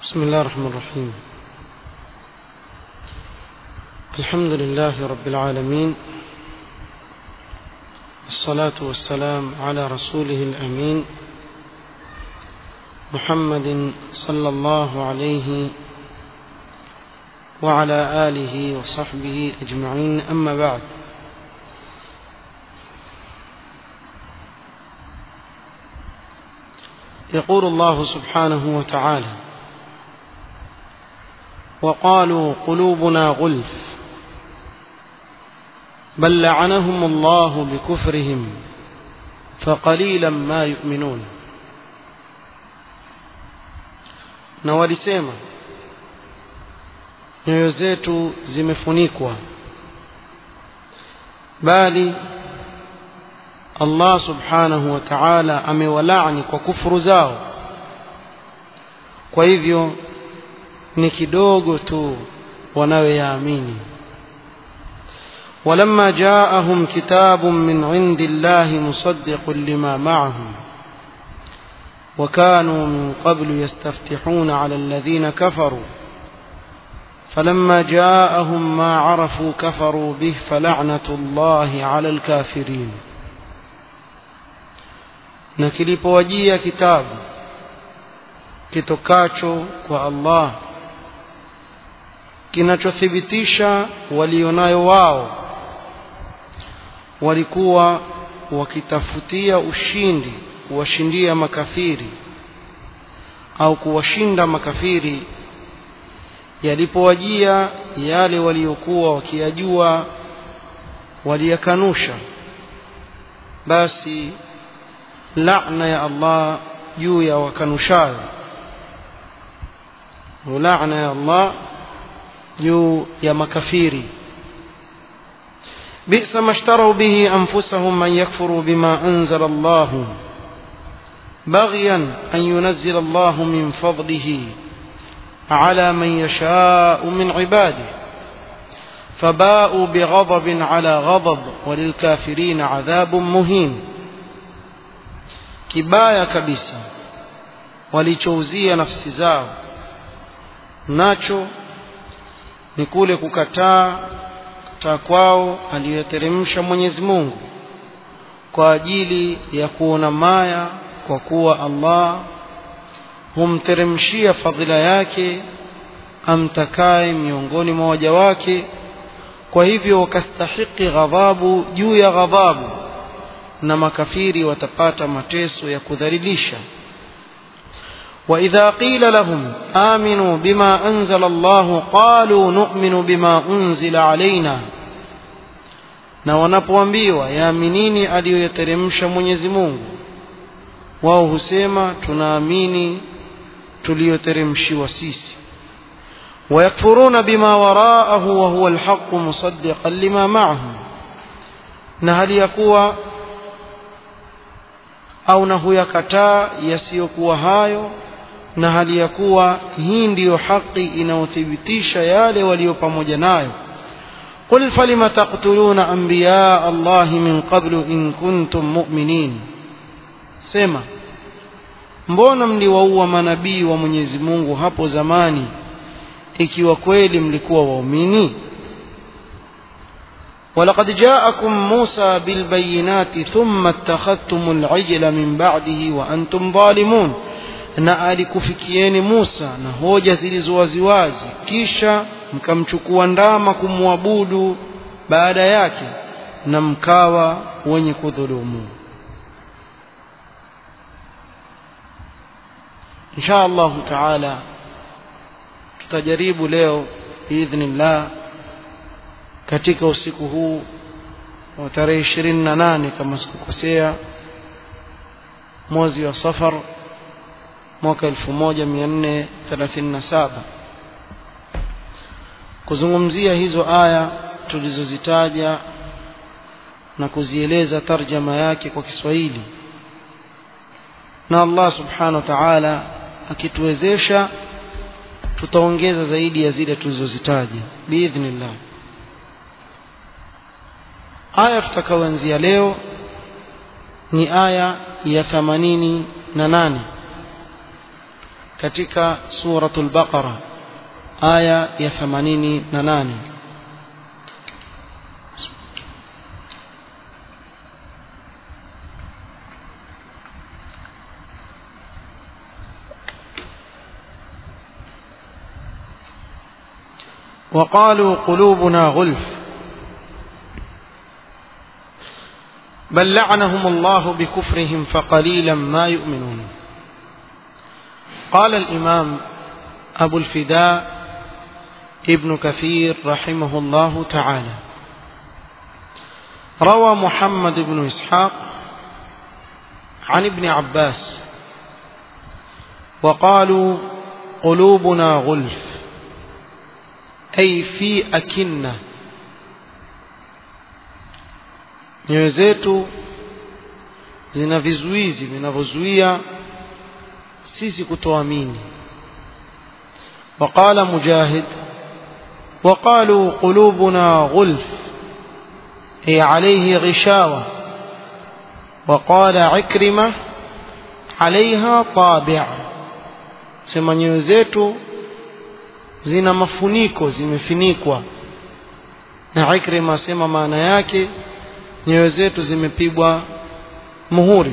بسم الله الرحمن الرحيم الحمد لله رب العالمين الصلاة والسلام على رسوله الأمين محمد صلى الله عليه وعلى آله وصحبه أجمعين أما بعد يقول الله سبحانه وتعالى وقالوا قلوبنا غلف بل لعنهم الله بكفرهم فقليلا ما يؤمنون na walisema nyoyo zetu zimefunikwa bali Allah subhanahu wa ta'ala amewalaani kwa kufuru zao kwa hivyo ni kidogo tu wanayoyaamini ولما جاءهم كتاب من عند الله مصدق لما معهم وكانوا من قبل يستفتحون على الذين كفروا فلما جاءهم ما عرفوا كفروا به فلعنة الله على الكافرين na kilipowajia kitabu kitokacho kwa Allah kinachothibitisha walionayo wao walikuwa wakitafutia ushindi kuwashindia makafiri au kuwashinda makafiri yalipowajia yale waliokuwa wakiyajua waliyakanusha basi laana ya Allah juu ya wakanushayo laana ya Allah juu ya makafiri بئس ما اشتروا به أنفسهم من يكفروا بما أنزل الله بغيا أن ينزل الله من فضله على من يشاء من عباده فباءوا بغضب على غضب وللكافرين عذاب مهين kibaya kabisa walichouzia nafsi zao nacho ni kule kukataa kukataa kwao aliyoteremsha Mwenyezi Mungu kwa ajili ya kuona maya kwa kuwa Allah humteremshia fadhila yake amtakaye miongoni mwa waja wake kwa hivyo wakastahiki ghadhabu juu ya ghadhabu na makafiri watapata mateso ya kudhalilisha وإذا قيل لهم آمنوا بما أنزل الله قالوا نؤمن بما أنزل علينا na wanapoambiwa yaaminini aliyoyateremsha Mwenyezi Mungu wao husema tunaamini tuliyoteremshiwa sisi ويكفرون بما وراءه وهو الحق مصدقا لما معهم na hali ya kuwa au na huyakataa yasiyokuwa hayo na hali ya kuwa hii ndiyo haki inayothibitisha yale walio pamoja nayo قل فلم تقتلون أنبياء الله من قبل إن كنتم مؤمنين سما mbona mliwaua manabii wa Mwenyezi Mungu hapo zamani ikiwa kweli mlikuwa waumini ولقد جاءكم موسى بالبينات ثم اتخذتم العجل من بعده وأنتم ظالمون na alikufikieni Musa na hoja zilizowaziwazi kisha mkamchukua ndama kumwabudu baada yake na mkawa wenye kudhulumu insha Allah taala tutajaribu leo biidhnillah katika usiku huu wa tarehe ishirini na nane kama sikukosea mwezi wa safar mwaka elfu moja mia nne thelathini na saba kuzungumzia hizo aya tulizozitaja na kuzieleza tarjama yake kwa Kiswahili na Allah subhanahu wa ta'ala akituwezesha tutaongeza zaidi ya zile tulizozitaja biidhnillah aya tutakayoanzia leo ni aya ya themanini na nane katika suratul baqara aya ya 88 وقالوا قلوبنا غلف بل لعنهم الله بكفرهم فقليلا ما يؤمنون قال الإمام أبو الفداء ابن كثير رحمه الله تعالى روى محمد بن إسحاق عن ابن عباس وقالوا قلوبنا غلف أي في أكنة nyoyo zetu zina vizuizi vinavyozuia sisi kutoamini وقال مجاهد وقالوا قلوبنا غلف أي عليه غشاوة وقال عكرمة عليها طابع sema nyoyo zetu zina mafuniko zimefinikwa na Ikrima asema maana yake nyoyo zetu zimepigwa muhuri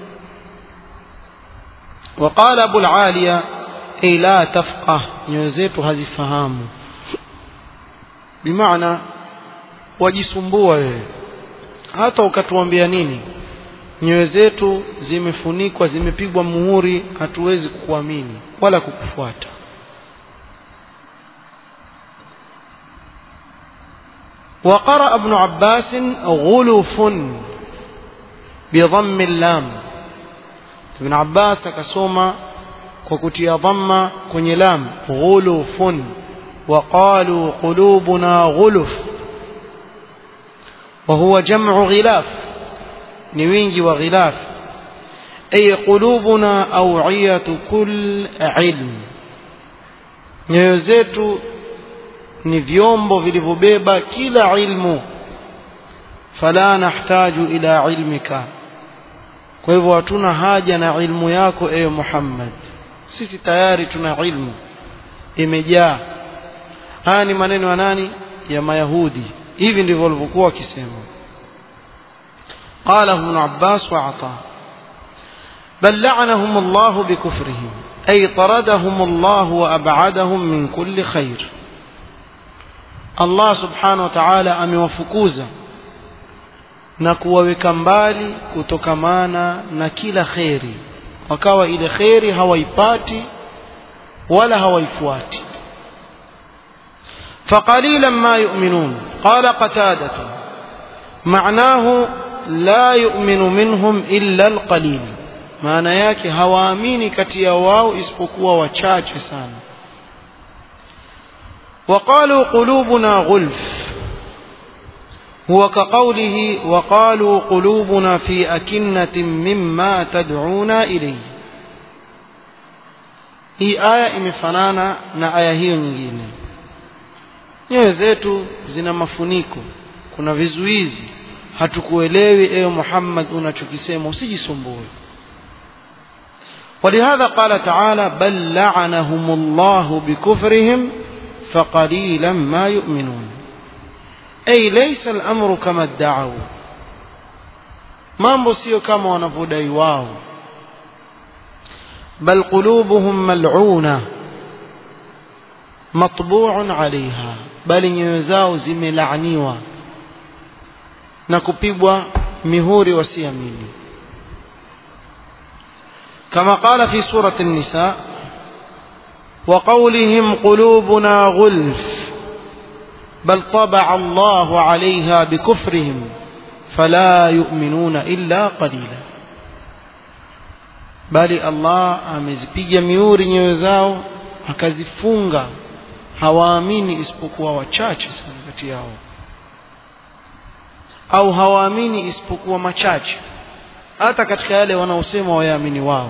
وقال أبو العالية أي لا تفقه nyoyo zetu hazifahamu bimaana wajisumbua wewe hata ukatuambia nini nyoyo zetu zimefunikwa zimepigwa muhuri hatuwezi kukuamini wala kukufuata وقرأ ابن عباس غلف بضم اللام ابن عباس akasoma kwa kutia dhamma kwenye lam ghulufun وقالوا قلوبنا غلف وهو جمع غلاف نوينجي وغلاف أي قلوبنا أوعية كل علم nyoyo zetu ni vyombo vilivyobeba kila ilmu fala nahtaju ila ilmika kwa hivyo hatuna haja na ilmu yako ewe Muhammad sisi tayari tuna ilmu imejaa haya ni maneno ya nani ya mayahudi hivi ndivyo walivyokuwa wakisema قاله ابن عباس وعطاء بل لعنهم الله بكفرهم أي طردهم الله وأبعدهم من كل خير Allah subhanahu wa ta'ala amewafukuza na kuwaweka mbali kutokamana na kila kheri wakawa ile kheri hawaipati wala hawaifuati فقليلا ما يؤمنون قال قتادة معناه لا يؤمن منهم إلا القليل maana yake hawaamini kati ya wao isipokuwa wachache sana وقالوا قلوبنا غلف هو كقوله وقالوا قلوبنا في أكنة مما تدعونا إليه hii aya imefanana na aya hiyo nyingine nyoyo zetu zina mafuniko kuna vizuizi hatukuelewi ewe Muhammad unachokisema usijisumbue ولهذا قال تعالى بل لعنهم الله بكفرهم فقليلا ما يؤمنون أي ليس الأمر كما ادعوا mambo sio kama wanavyodai wao bal qulubuhum mal'una matbu'un 'alayha bali nyoyo zao zimelaaniwa na kupigwa mihuri wasiamini kama qala fi surati an-nisa وقولهم قلوبنا غلف بل طبع الله عليها بكفرهم فلا يؤمنون إلا قليلا bali Allah amezipiga miuri nyoyo zao akazifunga hawaamini isipokuwa wachache sana kati yao au hawaamini isipokuwa machache hata katika yale wanaosema wayaamini wao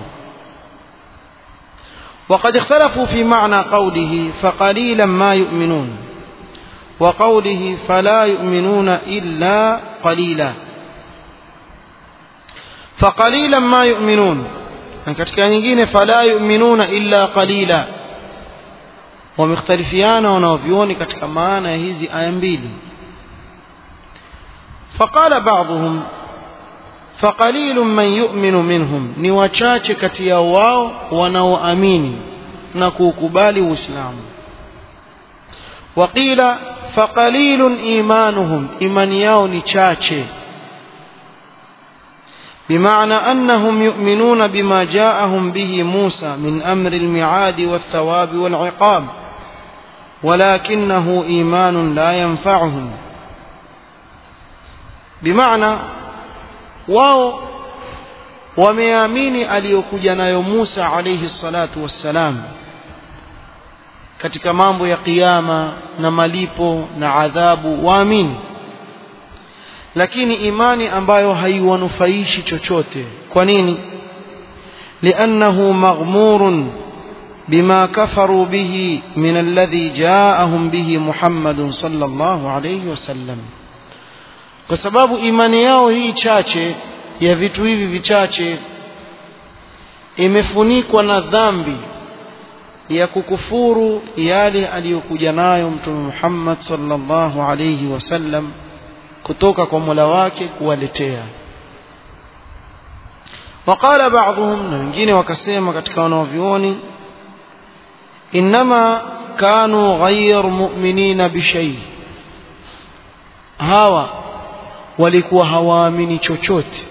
وقد اختلفوا في معنى قوله فقليلا ما يؤمنون وقوله فلا يؤمنون إلا قليلا فقليلا ما يؤمنون na katika nyingine fala yu'minuna illa qalila wamekhtalifiana wanaovioni katika maana ya hizi aya mbili faqala ba'dhum faqalilun man yu'minu minhum ni wachache kati ya wao wanaoamini na kuukubali uislamu waqila faqalilun imanuhum imani yao ni chache بمعنى أنهم يؤمنون بما جاءهم به موسى من أمر المعاد والثواب والعقاب ولكنه إيمان لا ينفعهم بمعنى واو wameamini aliyokuja nayo Musa alayhi salatu wassalam katika mambo ya kiyama na malipo na adhabu waamini lakini imani ambayo haiwanufaishi chochote kwa nini liannahu maghmurun bima kafaru bihi min alladhi jaahum bihi Muhammadun sallallahu alayhi wasallam kwa sababu imani yao hii chache ya vitu hivi vichache imefunikwa na dhambi ya kukufuru yale aliyokuja nayo mtume Muhammad sallallahu alayhi wasallam kutoka kwa Mola wake kuwaletea waqala ba'dhum na wengine wakasema katika wanaovioni inma kanu ghayr mu'minina bishay hawa walikuwa hawaamini chochote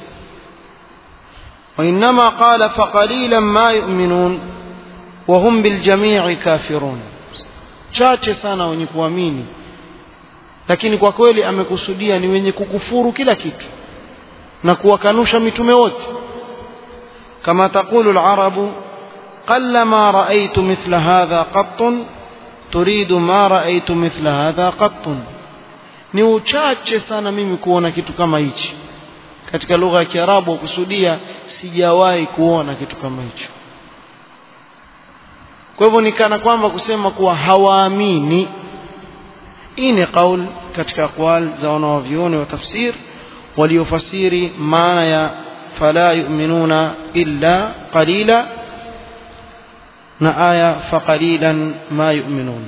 وإنما قال فقليلا ما يؤمنون وهم بالجميع كافرون chache sana wenye kuamini lakini kwa kweli amekusudia ni wenye kukufuru kila kitu na kuwakanusha mitume wote kama taqulu al-arabu qallama ra'aytu mithla hadha qattun turidu ma ra'aytu mithla hadha qattun ni uchache sana mimi kuona kitu kama hichi katika lugha ya Kiarabu kusudia sijawahi kuona kitu kama hicho kwa hivyo ni kana kwamba kusema kuwa hawaamini hii ni qaul katika aqwal za wanawavyuoni wa tafsir waliofasiri maana ya fala yu'minuna illa qalila na aya faqalilan ma yu'minun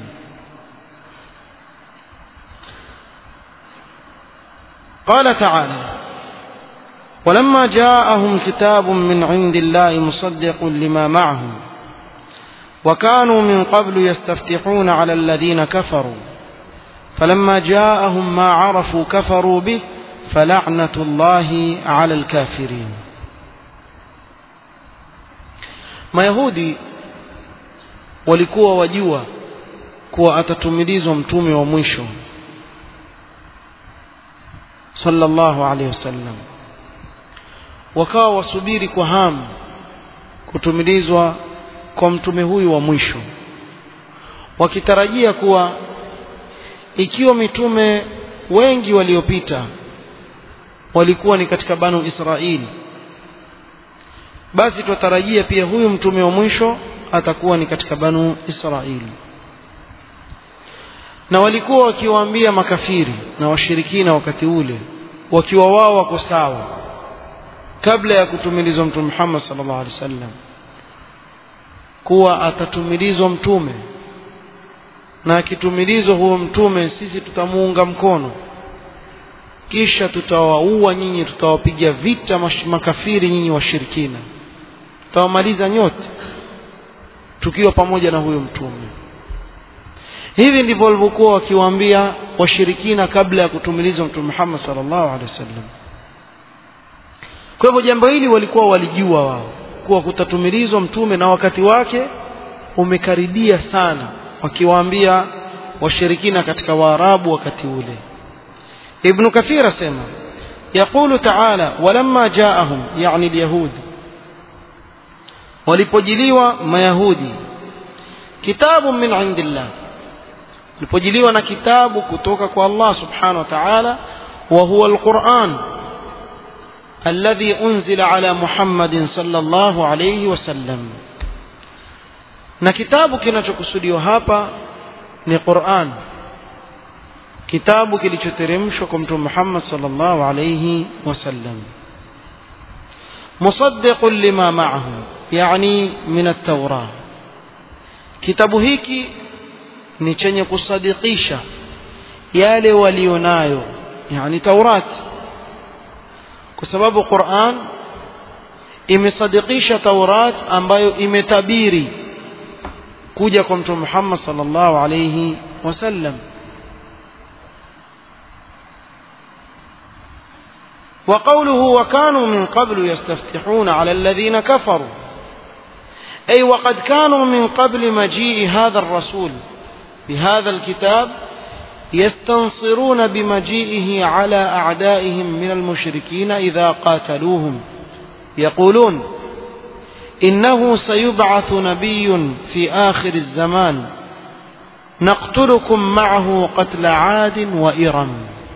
قال تعالى ولما جاءهم كتاب من عند الله مصدق لما معهم وكانوا من قبل يستفتحون على الذين كفروا فلما جاءهم ما عرفوا كفروا به فلعنة الله على الكافرين mayahudi walikuwa wajua kuwa atatumilizwa mtume wa mwisho sallallahu alaihi wasallam wakawa wasubiri kwa hamu kutumilizwa kwa mtume huyu wa mwisho wakitarajia kuwa ikiwa mitume wengi waliopita walikuwa ni katika banu Israili basi tutarajia pia huyu mtume wa mwisho atakuwa ni katika banu Israili na walikuwa wakiwaambia makafiri na washirikina wakati ule wakiwa wao wako sawa kabla ya kutumilizwa mtume Muhammad sallallahu alaihi wasallam kuwa atatumilizwa mtume na akitumilizwa huo mtume sisi tutamuunga mkono kisha tutawaua nyinyi tutawapiga vita makafiri nyinyi washirikina tutawamaliza nyote tukiwa pamoja na huyo mtume hivi ndivyo walivyokuwa wakiwaambia washirikina kabla ya kutumilizwa mtume Muhammad sallallahu alaihi wasallam kwa hivyo jambo hili walikuwa walijua wao kuwa kutatumilizwa mtume na wakati wake umekaribia sana wakiwaambia washirikina katika waarabu wakati ule ibn kathir asema يقول تعالى ولما جاءهم يعني اليهود walipojiliwa mayahudi kitabu min indillah walipojiliwa na kitabu kutoka kwa Allah subhanahu wa ta'ala wa huwa alquran الذي أنزل على محمد صلى الله عليه وسلم na kitabu kinachokusudiwa hapa ni Qur'an kitabu kilichoteremshwa kwa mtume Muhammad sallallahu alayhi wasallam مصدق لما معه يعني من التوراة kitabu hiki ni chenye kusadikisha yale walionayo yani taurat kwa sababu quran imesadikisha taurat ambayo imetabiri kuja kwa mtume muhammad sallallahu alayhi wasallam وقوله وكانوا من قبل يستفتحون على الذين كفروا أي وقد كانوا من قبل مجيء هذا الرسول بهذا الكتاب يستنصرون بمجيئه على أعدائهم من المشركين إذا قاتلوهم يقولون إنه سيبعث نبي في آخر الزمان نقتلكم معه قتل عاد وإرم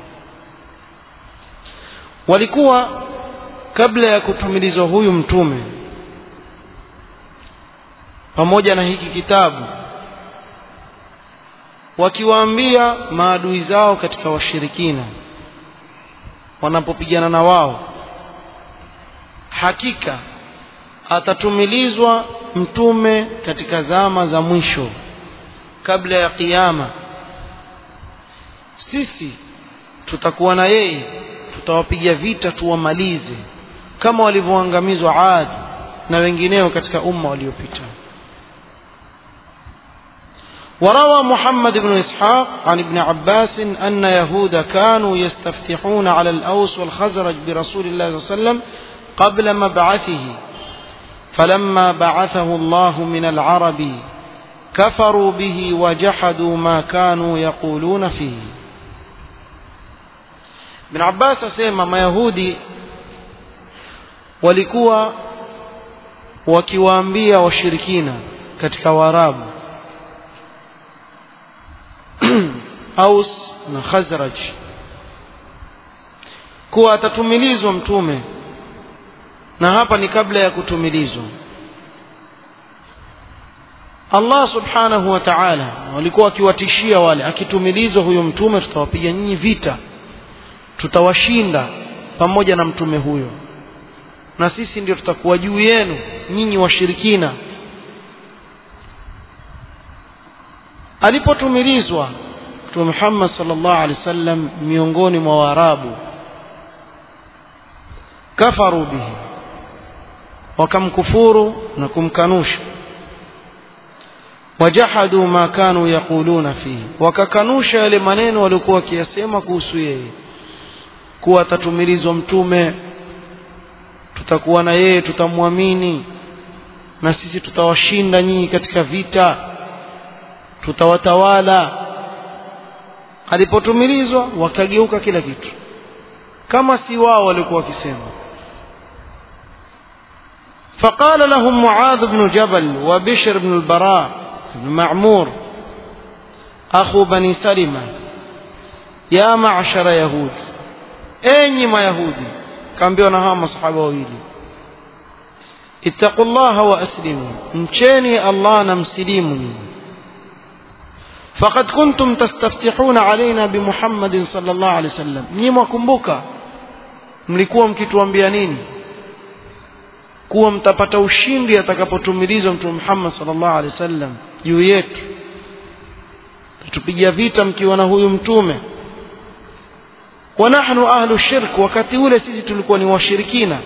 walikuwa kabla ya kutumilizwa huyu mtume pamoja na hiki kitabu wakiwaambia maadui zao katika washirikina wanapopigana na wao hakika atatumilizwa mtume katika zama za mwisho kabla ya kiyama sisi tutakuwa na yeye tutawapiga vita tuwamalize kama walivyoangamizwa Ad na wengineo katika umma waliopita وروى محمد بن إسحاق عن ابن عباس أن يهود كانوا يستفتحون على الأوس والخزرج برسول الله صلى الله عليه وسلم قبل مبعثه فلما بعثه الله من العرب كفروا به وجحدوا ما كانوا يقولون فيه Ibn Abbas asema Mayahudi walikuwa wakiwaambia washirikina katika Waarabu Aus na Khazraj kuwa atatumilizwa mtume na hapa ni kabla ya kutumilizwa Allah subhanahu wa ta'ala walikuwa wakiwatishia wale akitumilizwa huyo mtume tutawapiga nyinyi vita tutawashinda pamoja na mtume huyo na sisi ndio tutakuwa juu yenu nyinyi washirikina alipotumilizwa mtume Muhammad sallallahu alaihi wasallam miongoni mwa Waarabu kafaru bihi wakamkufuru na kumkanusha wajahadu ma kanu yaquluna fihi wakakanusha yale maneno waliokuwa wakiyasema kuhusu yeye kuwa atatumilizwa mtume tutakuwa na yeye tutamwamini na sisi tutawashinda nyinyi katika vita tutawatawala alipotumilizwa wakageuka kila kitu kama si wao walikuwa wakisema فقال لهم معاذ بن جبل وبشر بن البراء بن معمور أخو بني سلمة يا معشر يهود enyi mayahudi kaambiwa na hawa masahaba wawili ittaqullaha wa aslimu mcheni allah na msilimu nyinyi faqad kuntum tastaftihuna alaina bimuhammadin sallallahu alaihi wasallam nyinyi mwakumbuka mlikuwa mkituambia nini kuwa mtapata ushindi atakapotumilizwa mtume Muhammad sallallahu alaihi wasallam juu yetu tupigia vita mkiwa na huyu mtume wa nahnu ahlu shirk wakati ule sisi tulikuwa ni washirikina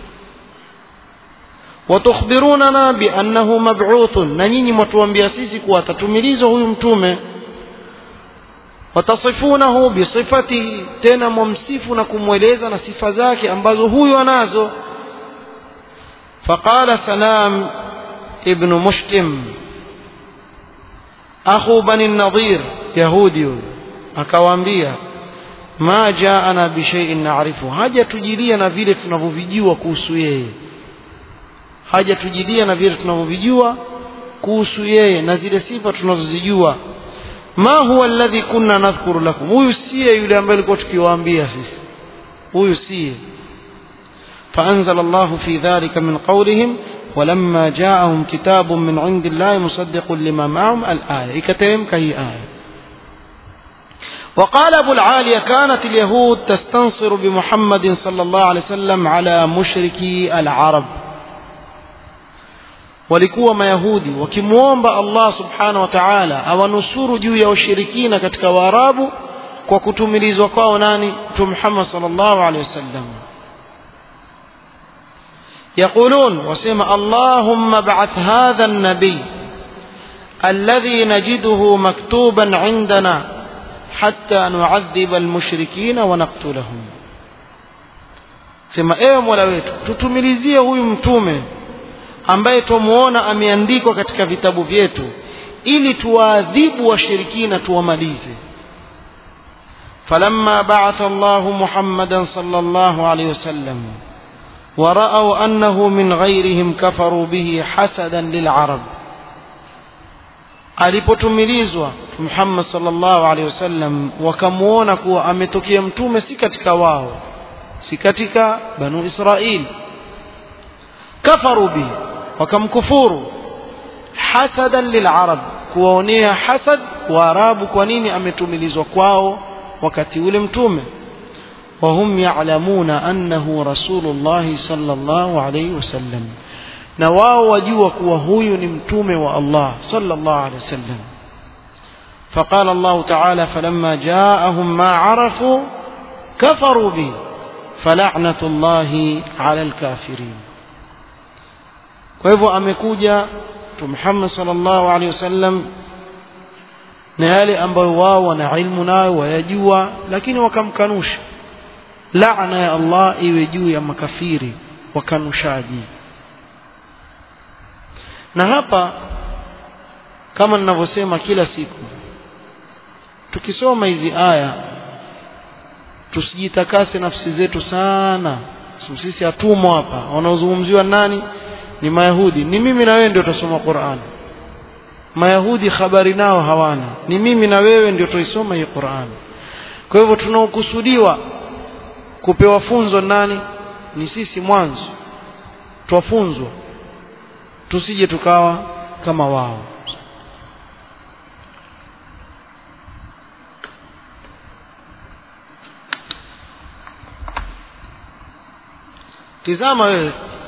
watukhbirunana biannahu mab'uthun na nyinyi mwatuambia sisi kuwa atatumilizwa huyu mtume watasifunahu bisifatihi tena mwamsifu na kumweleza na sifa zake ambazo huyu anazo فقال سلام ابن مشتم أخو بني النضير يهودي akawaambia ma jaana bishaiin naarifu haja tujilia na vile tunavyovijua kuhusu yeye haja tujilia na vile tunavyovijua kuhusu yeye na zile sifa tunazozijua ma huwa alladhi kunna nadhkuru lakum huyu siye yule ambaye alikuwa tukiwaambia sisi huyu siye فأنزل الله في ذلك من قولهم ولما جاءهم كتاب من عند الله مصدق لما معهم الآية إكتهم كهي آية وقال أبو العالية كانت اليهود تستنصر بمحمد صلى الله عليه وسلم على مشركي العرب walikuwa mayahudi wakimwomba allah subhanahu wa taala awanusuru juu ya ushirikina katika waarabu kwa kutumilizwa kwao nani mtume muhammad sal llahu alehi wasallam يقولون وسمع اللهم ابعث هذا النبي الذي نجده مكتوبا عندنا حتى نعذب المشركين ونقتلهم sema ewe mola wetu tutumilizie huyu mtume ambaye twamuona ameandikwa katika vitabu vyetu ili tuwaadhibu washirikina tuwamalize falamma baatha llahu muhammadan sala llahu alaihi wasallam ورأوا أنه من غيرهم كفروا به حسدا للعرب alipotumilizwa Muhammad sallallahu alaihi wasallam wakamuona kuwa ametokea mtume si katika wao si katika banu Israil kafaru bi wakamkufuru hasadan lil'arab kuwaonea hasad waarabu kwa nini ametumilizwa kwao wakati ule mtume وهم يعلمون أنه رسول الله صلى الله عليه وسلم na wao wajua kuwa huyu ni mtume wa Allah sallallahu alaihi wasallam فقال الله تعالى فلما جاءهم ما عرفوا كفروا به فلعنة الله على الكافرين kwa hivyo amekuja mtume Muhammad sallallahu alaihi wasallam na yale ambayo wao wana ilmu nayo wayajua lakini wakamkanusha laana ya Allah iwe juu ya makafiri wakanushaji na hapa kama ninavyosema kila siku tukisoma hizi aya tusijitakase nafsi zetu sana sisi hatumo hapa wanaozungumziwa nani ni mayahudi ni mimi na wewe ndio tutasoma Qur'an mayahudi habari nao hawana ni mimi na wewe ndio tuisoma hii Qur'an kwa hivyo tunaokusudiwa kupewa funzo nani ni sisi mwanzo twafunzwa tusije tukawa kama wao tizama wewe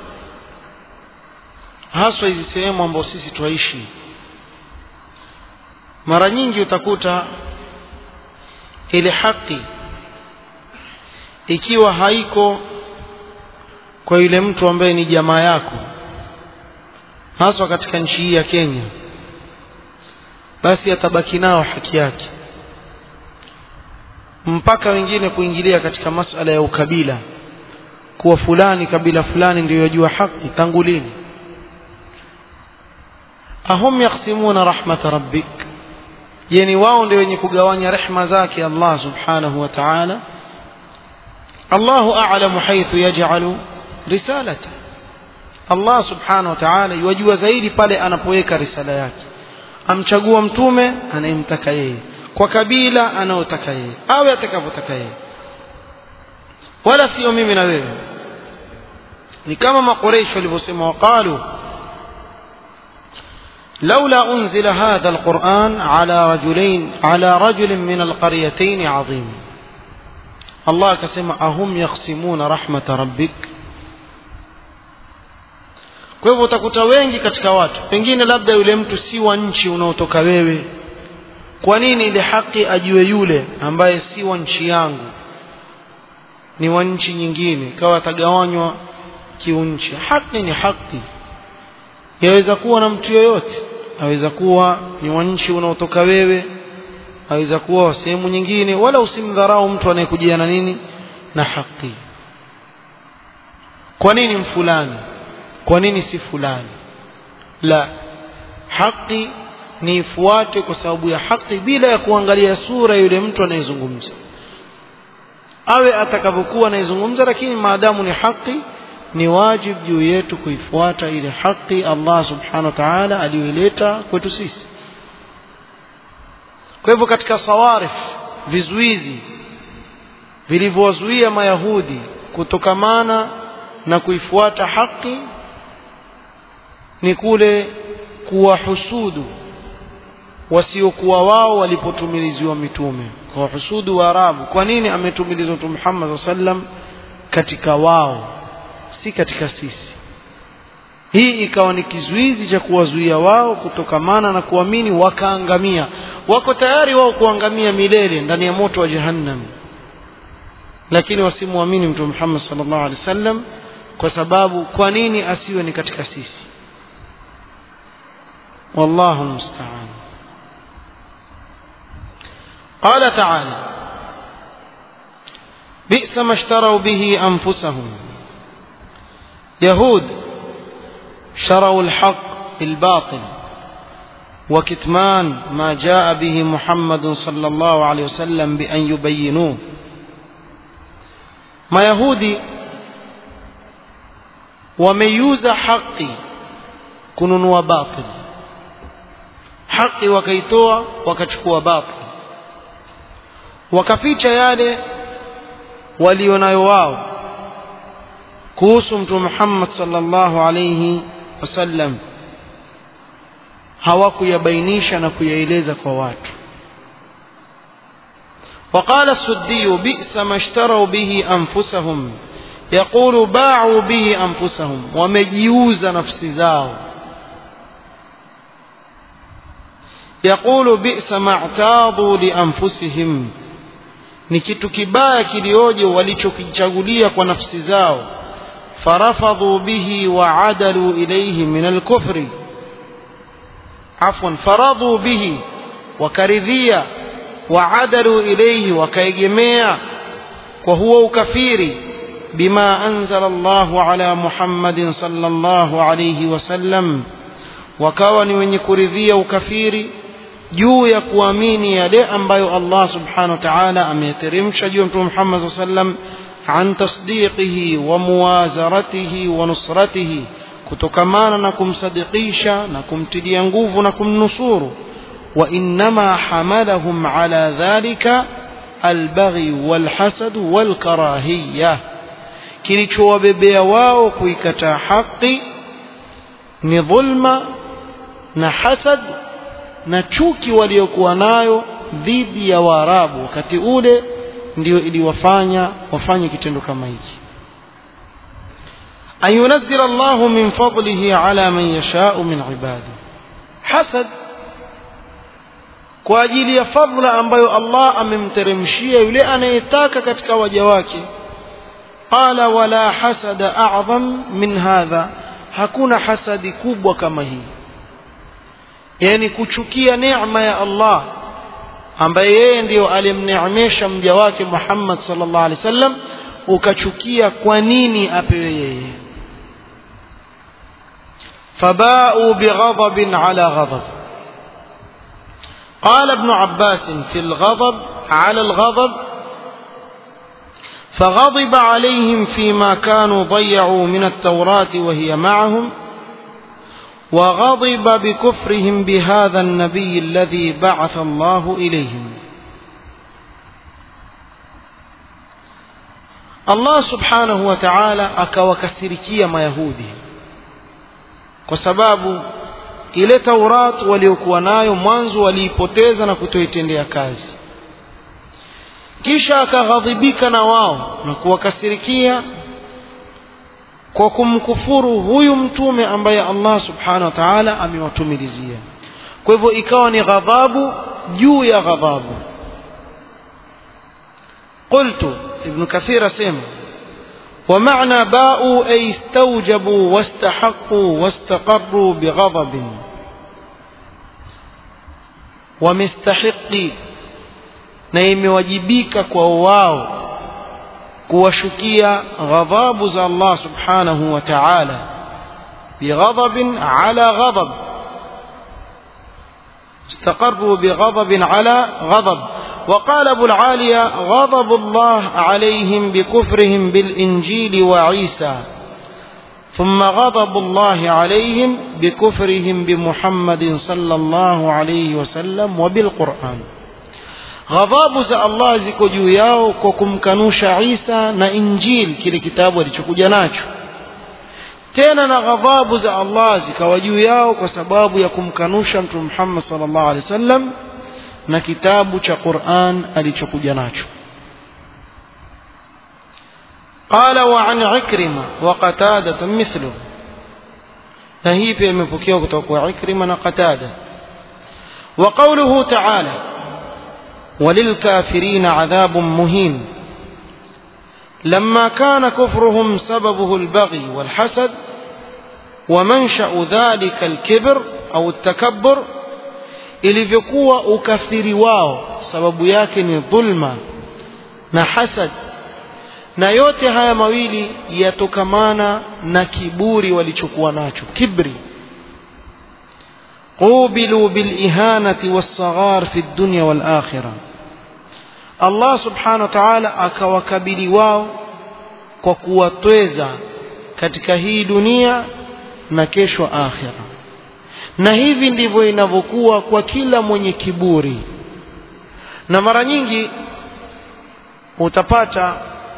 haswa hizi sehemu ambazo sisi twaishi mara nyingi utakuta ile haki ikiwa haiko kwa yule mtu ambaye ni jamaa yako haswa katika nchi hii ya Kenya basi atabaki nao haki yake mpaka wengine kuingilia katika masala ya ukabila kuwa fulani kabila fulani ndio yajua haki tangu lini ahum yaksimuna rahmata rabbik yani wao ndio wenye kugawanya rehma zake Allah subhanahu wa ta'ala Allahu a'lamu haythu yaj'alu risalata Allah subhanahu wa ta'ala yajua zaidi pale anapoweka risala yake amchagua mtume anayemtaka yeye kwa kabila anayotaka yeye awe atakavyotaka yeye wala sio mimi na wewe ni kama maqureish walivyosema waqalu لولا أنزل هذا القرآن على رجلين على رجل من القريتين عظيم الله كسمع أهم يقسمون رحمة ربك kwa hivyo utakuta wengi katika watu pengine labda yule mtu si wa nchi unaotoka wewe kwa nini ile haki ajue yule ambaye si wa nchi yangu ni wa nchi nyingine kawa atagawanywa kiunchi haki ni haki yaweza kuwa na mtu yoyote aweza kuwa ni wa nchi unaotoka wewe aweza kuwa wa sehemu nyingine wala usimdharau mtu anayekujia na nini na haki kwa nini mfulani kwa nini si fulani la haki ni ifuate kwa sababu ya haki bila ya kuangalia sura yule mtu anayezungumza awe atakavyokuwa anayezungumza lakini maadamu ni haki ni wajib juu yetu kuifuata ile haki Allah subhanahu wa ta'ala aliyoileta kwetu sisi kwa hivyo katika sawarif vizuizi vilivyowazuia mayahudi kutokamana na kuifuata haki ni kule kuwahusudu wasiokuwa wao walipotumiliziwa mitume kwa husudu wa arabu kwa nini ametumilizwa mtume Muhammad sallam katika wao si katika sisi hii ikawa ni kizuizi cha kuwazuia wao kutokamana na kuamini wakaangamia wako tayari wao kuangamia milele ndani ya moto wa jahannam lakini wasimwamini mtume Muhammad sallallahu alaihi wasallam kwa sababu kwa nini asiwe ni katika sisi wallahu musta'an قال تعالى بئس ما اشتروا به أنفسهم يهود شروا الحق بالباطل وكتمان ما جاء به محمد صلى الله عليه وسلم بأن يبينوه ما يهودي وميوز حقي kununua batil haki wakaitoa wakachukua batil wakaficha yale walionayo wao kuhusu mtume Muhammad sallallahu alayhi wasallam hawakuyabainisha na kuyaeleza kwa watu وقال السدي بئس ما اشتروا به أنفسهم يقول باعوا به أنفسهم ومجيوز نفس زاو يقول بئس ما اعتاضوا لأنفسهم ni kitu kibaya kilioje walichokichagulia kwa nafsi zao farafadhu bihi waadalu ilayhi min alkufri afwan faradhu bihi wakaridhia waadalu ilayhi wakaegemea kwa huo ukafiri bima anzala Allahu ala Muhammadin sallallahu alayhi wasallam wakawa ni wenye kuridhia ukafiri juu ya kuamini yale ambayo Allah subhanahu wa ta'ala ameteremsha juu ya Mtume Muhammad sallam an tasdiqihi wa muwazaratihi wa nusratihi kutokamana na kumsadikisha na kumtilia nguvu na kumnusuru wa innama hamalahum ala dhalika albaghi walhasad walkarahiyya kilichowabebea wao kuikataa haki ni dhulma na hasad na chuki waliokuwa nayo dhidi ya Waarabu wakati ule ndio iliwafanya wafanye kitendo kama hiki an yunazzil Allah min fadlihi ala man yasha'u min ibadi hasad kwa ajili ya fadhila ambayo Allah amemteremshia yule anayetaka katika waja wake qala wala hasada a'zam min hadha hakuna hasadi kubwa kama hii yani kuchukia neema ya Allah ambaye yeye ndiyo alimneemesha mja wake Muhammad sallallahu alaihi wasallam ukachukia kwa nini apewe yeye فباءوا بغضب على غضب قال ابن عباس في الغضب على الغضب فغضب عليهم فيما كانوا ضيعوا من التوراة وهي معهم وغضب بكفرهم بهذا النبي الذي بعث الله إليهم الله سبحانه وتعالى akawakasirikia mayahudi kwa sababu ile taurat waliokuwa nayo mwanzo waliipoteza na kutoitendea kazi kisha akaghadhibika na wao na kuwakasirikia kwa kumkufuru huyu mtume ambaye Allah subhanahu wa ta'ala amewatumilizia kwa hivyo ikawa ni ghadhabu juu ya ghadhabu قلت ابن كثير سيما ومعنى باءوا أي استوجبوا واستحقوا واستقروا بغضب ومستحقي na imewajibika kwa wao kuwashukia ghadhabu za Allah subhanahu wa ta'ala bighadabin ala ghadab استقروا بغضب على غضب وقال أبو العالية غضب الله عليهم بكفرهم بالإنجيل وعيسى ثم غضب الله عليهم بكفرهم بمحمد صلى الله عليه وسلم وبالقرآن ghadhabu za Allah ziko juu yao kwa kumkanusha Isa na Injil kile kitabu alichokuja nacho tena na ghadhabu za Allah zikawa juu yao kwa sababu ya kumkanusha mtume Muhammad sallallahu alaihi wasallam na kitabu cha Qur'an alichokuja nacho قال وعن عكرمة وقتادة مثله نهي في المفكية وكتوك عكرمة قتادة وقوله تعالى وللكافرين عذاب مهين لما كان كفرهم سببه البغي والحسد ومنشأ ذلك الكبر أو التكبر ilivyokuwa ukafiri wao sababu yake ni dhulma na hasad na yote haya mawili yatokamana na kiburi walichokuwa nacho kibri qubilu bilihanati wassaghar fi dunya wal akhirah Allah subhanahu wa ta'ala akawakabili wao kwa kuwatweza katika hii dunia na kesho akhira na hivi ndivyo inavyokuwa kwa kila mwenye kiburi na mara nyingi utapata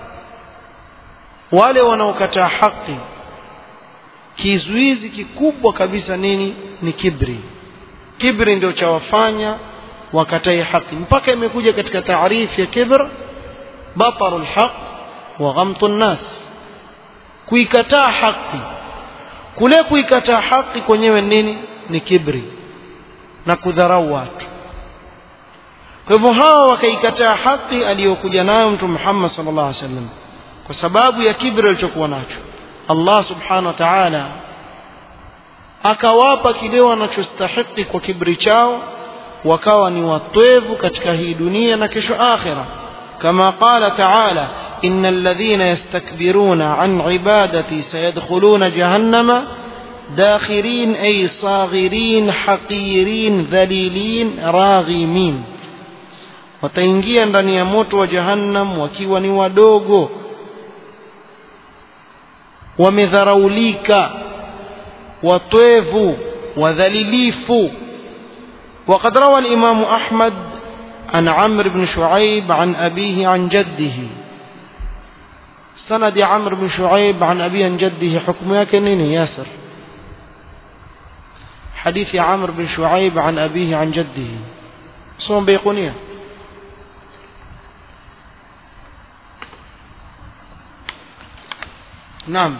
wale wanaokataa haki kizuizi kikubwa kabisa nini ni kibri kibri ndio chawafanya wakatai haki mpaka imekuja katika taarifu ya kibr batarul haq wa ghamtun nas kuikataa haki kule kuikataa haki kwenyewe nini ni kibri na kudharau watu kwa hivyo hawa wakaikataa haki aliyokuja nayo mtume Muhammad sallallahu alaihi wasallam kwa sababu ya kibri alichokuwa nacho Allah subhanahu wa ta'ala akawapa kile wanachostahiki kwa kibri chao wakawa ni watwevu katika hii dunia na kesho akhira kama qala ta'ala innal ladhina yastakbiruna an ibadati sayadkhuluna jahannama dakhirin ay saghirin haqirin dhalilin raghimin wataingia ndani ya moto wa jahannam wakiwa ni wadogo wamedharaulika watwevu wadhalilifu وقد روى الإمام أحمد عن عمرو بن شعيب عن أبيه عن جده سند عمرو بن شعيب عن أبيه عن جده حكم يكنين ياسر حديث عمرو بن شعيب عن أبيه عن جده صوم بيقونيه نعم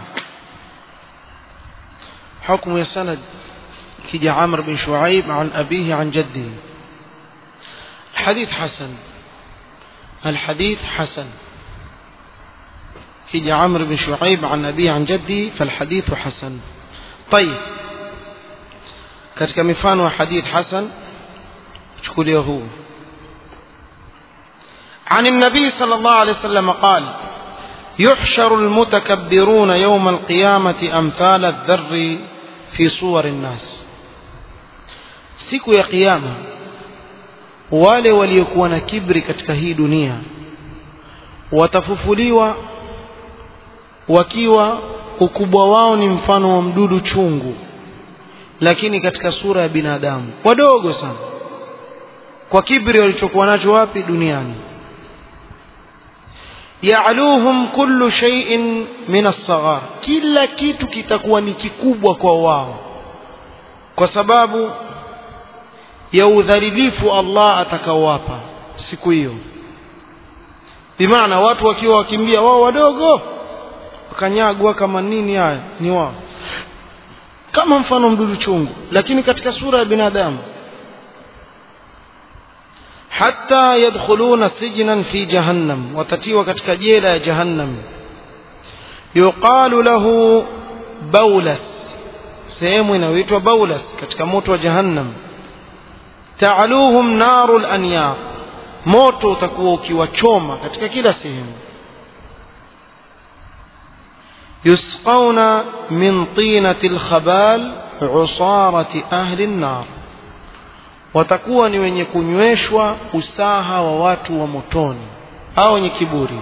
حكم السند كجا عمرو بن شعيب عن أبيه عن جده الحديث حسن الحديث حسن كجا عمرو بن شعيب عن أبيه عن جده فالحديث حسن طيب katika mifano wa hadith hasan chukulia huu عن النبي صلى الله عليه وسلم قال يحشر المتكبرون يوم القيامة أمثال الذر في صور الناس siku ya kiyama wale waliokuwa na kibri katika hii dunia watafufuliwa wakiwa ukubwa wao ni mfano wa mdudu chungu lakini katika sura ya binadamu wadogo sana kwa kibri walichokuwa nacho wapi duniani ya'luhum kullu shay'in min as-saghar kila kitu kitakuwa ni kikubwa kwa wao kwa sababu ya udhalilifu Allah atakaowapa siku hiyo bimaana watu wakiwa wakimbia wao wadogo wakanyagwa kama nini haya ni wao kama mfano mdudu chungu lakini katika sura ya binadamu hatta yadkhuluna sijnan fi jahannam watatiwa katika jela ya jahannam yuqalu lahu baulas sehemu inayoitwa baulas katika moto wa jahannam ta'aluhum narul anyar moto utakuwa ukiwachoma katika kila sehemu يسقون من طينة الخبال عصارة أهل النار watakuwa ni wenye kunyweshwa usaha wa watu wa motoni au wenye kiburi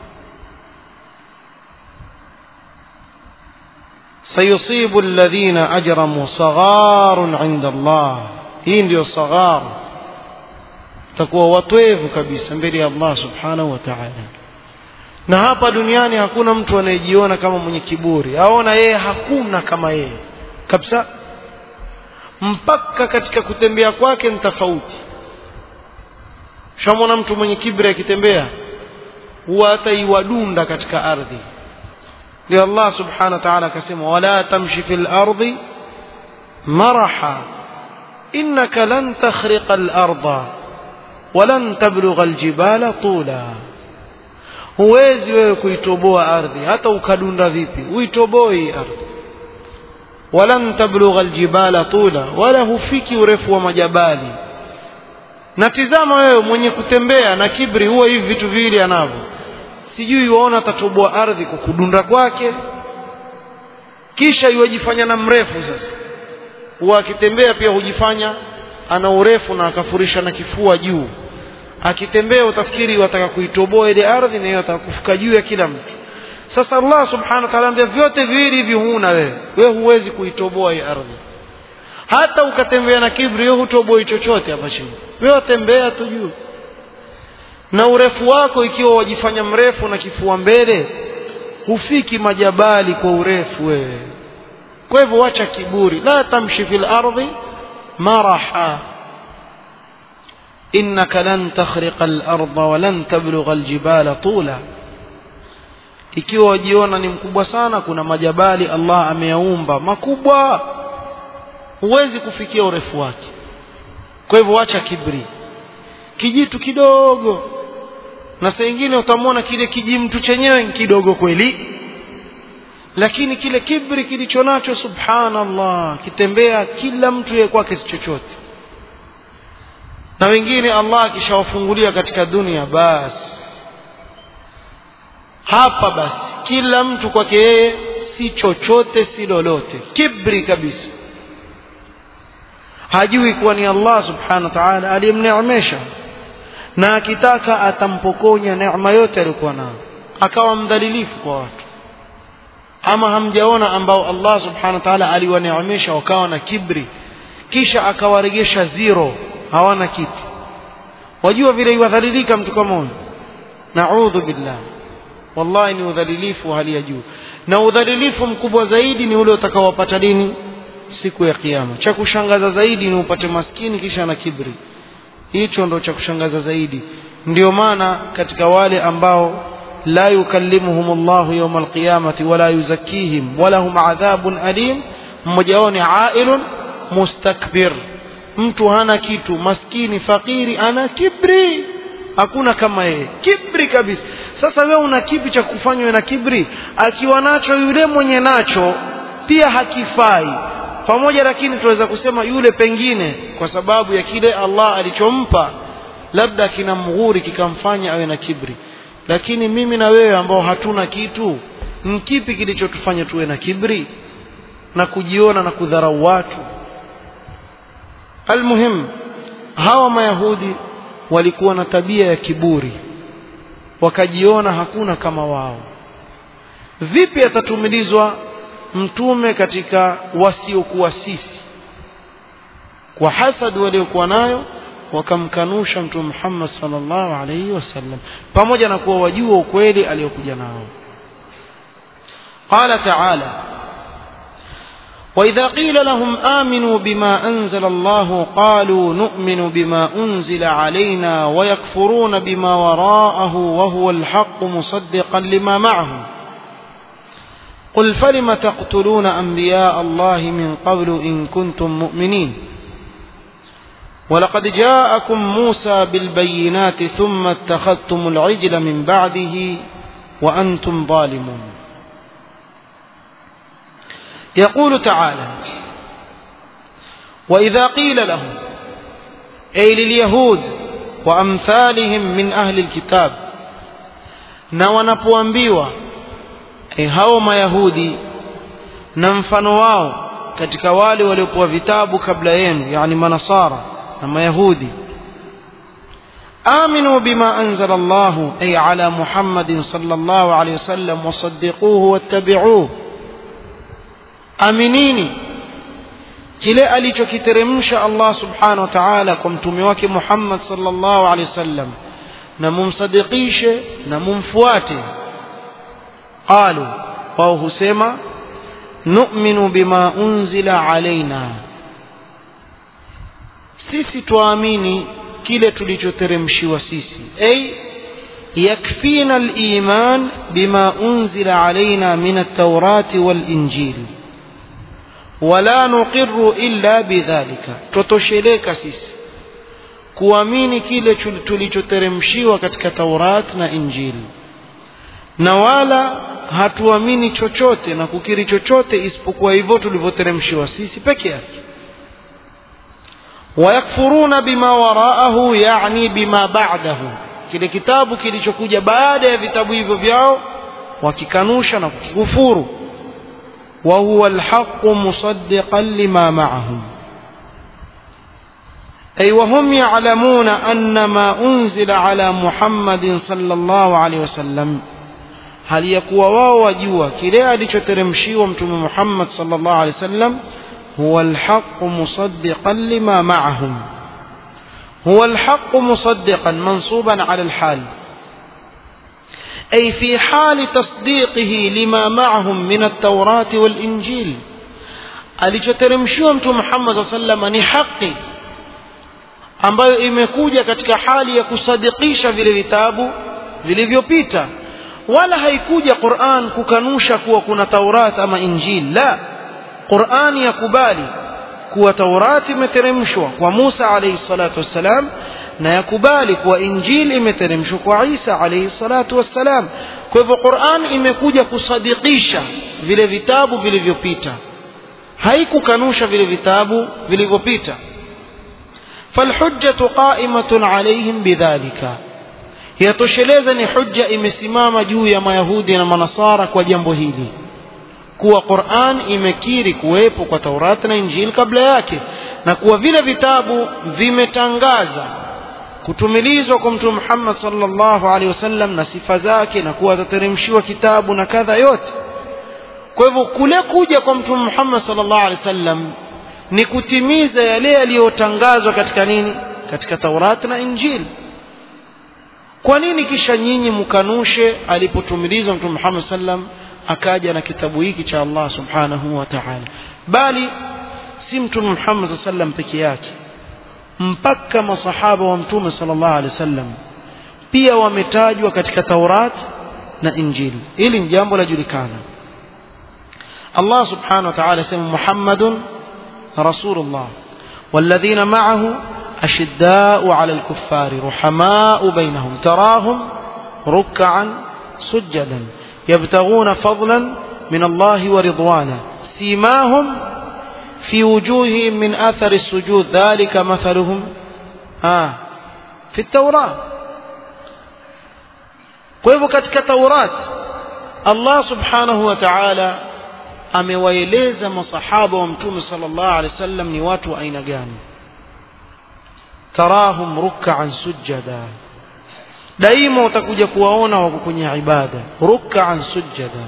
sayusibu alladhina ajramu sagharun inda Allah hii ndio saghar takuwa watwevu kabisa mbele ya Allah subhanahu wa ta'ala na hapa duniani hakuna mtu anayejiona kama mwenye kiburi aona yeye hakuna kama yeye kabisa mpaka katika kutembea kwake ni tofauti shamwona mtu mwenye kibri akitembea huwa hata iwadunda katika ardhi ndio Allah subhanahu wa ta'ala akasema wala tamshi fil ardi maraha innaka lan takhriqa al arda walan tablugha al jibala tula huwezi wewe kuitoboa ardhi hata ukadunda vipi uitoboi ardhi walan tablugha aljibala tula wala hufiki urefu wa majabali na tizama wewe mwenye kutembea na kibri huwa hivi vitu viwili anavyo sijui waona atatoboa ardhi kwa kudunda kwake kisha iwajifanya na mrefu sasa huwa akitembea pia hujifanya ana urefu na akafurisha na kifua juu akitembea utafikiri wataka kuitoboa ile ardhi na yeye ataka kufika juu ya kila mtu sasa Allah subhanahu wa ta'ala ambia vyote viwili hivi huna wewe wewe huwezi kuitoboa hii ardhi hata ukatembea na kibri wewe hutoboi chochote hapa chini wewe tembea tu juu na urefu wako ikiwa wajifanya mrefu na kifua mbele hufiki majabali kwa urefu wewe kwa hivyo wacha kiburi la tamshi fil ardhi maraha إنك لن تخرق الأرض ولن تبلغ الجبال طولا ikiwa wajiona ni mkubwa sana kuna majabali Allah ameyaumba makubwa huwezi kufikia urefu wake kwa hivyo wacha kibri kijitu kidogo na saa ingine utamwona kile kijimtu chenyewe ni kidogo kweli lakini kile kibri kilicho nacho subhanallah kitembea kila mtu yeye kwake si chochote na wengine Allah akishawafungulia katika dunia basi hapa basi kila mtu kwake yeye si chochote si lolote kibri kabisa hajui kuwa ni Allah subhanahu wa ta'ala aliyemneemesha na akitaka atampokonya neema yote aliyokuwa nayo akawa mdhalilifu kwa watu ama hamjaona ambao Allah subhanahu wa ta'ala aliwaneemesha wakawa na kibri kisha akawaregesha zero hawana kitu wajua vile iwadhalilika mtu kama huyo naudhu billah wallahi ni udhalilifu wa hali ya juu na udhalilifu mkubwa zaidi ni ule utakaowapata dini siku ya kiyama cha kushangaza zaidi ni upate maskini kisha na kibri hicho ndo cha kushangaza zaidi ndio maana katika wale ambao la yukallimuhum Allahu yawm alqiyamati wala yuzakkihim wala hum adhabun alim mmoja wao ni ailun mustakbir mtu hana kitu maskini fakiri ana kibri hakuna kama yeye kibri kabisa sasa wewe una kipi cha kufanywa na kibri akiwa nacho yule mwenye nacho pia hakifai pamoja lakini tunaweza kusema yule pengine kwa sababu ya kile Allah alichompa labda kina mghuri kikamfanya awe na kibri lakini mimi na wewe ambao hatuna kitu ni kipi kilichotufanya tuwe na kibri na kujiona na kudharau watu almuhim hawa mayahudi walikuwa na tabia ya kiburi wakajiona hakuna kama wao vipi atatumilizwa mtume katika wasiokuwa sisi kwa hasad waliokuwa nayo wakamkanusha mtume Muhammad sallallahu alaihi wasallam pamoja na kuwa wajua ukweli aliyokuja nao قال تعالى وإذا قيل لهم آمنوا بما أنزل الله قالوا نؤمن بما أنزل علينا ويكفرون بما وراءه وهو الحق مصدقا لما معهم قل فلم تقتلون أنبياء الله من قبل إن كنتم مؤمنين ولقد جاءكم موسى بالبينات ثم اتخذتم العجل من بعده وأنتم ظالمون يقول تعالى وإذا قيل لهم أي لليهود وأمثالهم من أهل الكتاب na wanapoambiwa e, hao mayahudi na mfano wao katika wale waliopewa vitabu kabla yenu yani manasara na mayahudi aminu bima anzala Allah ay ala Muhammadin sallallahu alayhi wasallam wasaddiquhu wattabi'uhu aminini kile alichokiteremsha Allah subhanahu wa ta'ala kwa mtume wake Muhammad sallallahu alaihi wasallam na mumsadikishe na mumfuate qalu wao husema nu'minu bima unzila alaina sisi tuamini kile tulichoteremshiwa sisi ay yakfina al-iman bima unzila alaina min at-taurati wal-injil wala nuqirru illa bidhalika tutosheleka sisi kuamini kile tulichoteremshiwa katika Taurat na Injili na wala hatuamini chochote na kukiri chochote isipokuwa hivyo tulivyoteremshiwa sisi peke yake wayakfuruna bima waraahu yani bima ba'dahu kile kitabu kilichokuja baada ya vitabu hivyo vyao wakikanusha na kukikufuru wa huwa alhaqqu musaddiqan lima ma'ahum أي وهم يعلمون أن ما أنزل على محمد صلى الله عليه وسلم هل يقوى واو وجوا كلا لتترمشي ومتم محمد صلى الله عليه وسلم هو الحق مصدقا لما معهم هو الحق مصدقا منصوبا على الحال أي في حال تصديقه لما معهم من التوراة والإنجيل alichoteremshiwa mtu Muhammad sallallahu alaihi wasallam ni haki ambayo imekuja katika hali ya kusadikisha vile vitabu vilivyopita wala haikuja Qur'an kukanusha kuwa kuna Taurat ama Injil la Qur'an yakubali kuwa Taurat imeteremshwa kwa Musa alayhi salatu wassalam na yakubali kuwa Injil imeteremshwa kwa Isa alayhi salatu wassalam kwa hivyo Qur'an imekuja kusadikisha vile vitabu vilivyopita haikukanusha vile vitabu vilivyopita فالحجة قائمة عليهم بذلك yatosheleza ni hujja imesimama juu ya mayahudi na manasara kwa jambo hili kuwa Qur'an imekiri kuwepo kwa Taurati na Injili kabla yake na kuwa vile vitabu vimetangaza kutumilizwa kwa Mtume Muhammad sallallahu alaihi wasallam na sifa zake na kuwa atateremshiwa kitabu na kadha yote kwa hivyo kule kuja kwa Mtume Muhammad sallallahu alaihi wasallam ni kutimiza yale yaliyotangazwa katika nini katika Taurati na Injili kwa nini kisha nyinyi mkanushe alipotumilizwa Mtume Muhammad sallam akaja na kitabu hiki cha Allah subhanahu wa ta'ala bali si Mtume Muhammad sallam peke yake mpaka masahaba wa Mtume sallallahu alaihi wasallam pia wametajwa katika Taurat na Injili hili ni jambo lajulikana Allah subhanahu wa ta'ala sema Muhammadun رسول الله والذين معه أشداء على الكفار رحماء بينهم تراهم ركعا سجدا يبتغون فضلا من الله ورضوانا سيماهم في وجوههم من أثر السجود ذلك مثلهم آه في التوراة كيف كتك توراة الله سبحانه وتعالى amewaeleza masahaba wa mtume sallallahu alaihi wasallam ni watu wa aina gani tarahum ruk'an sujada daima utakuja kuwaona wako kwenye ibada ruk'an sujada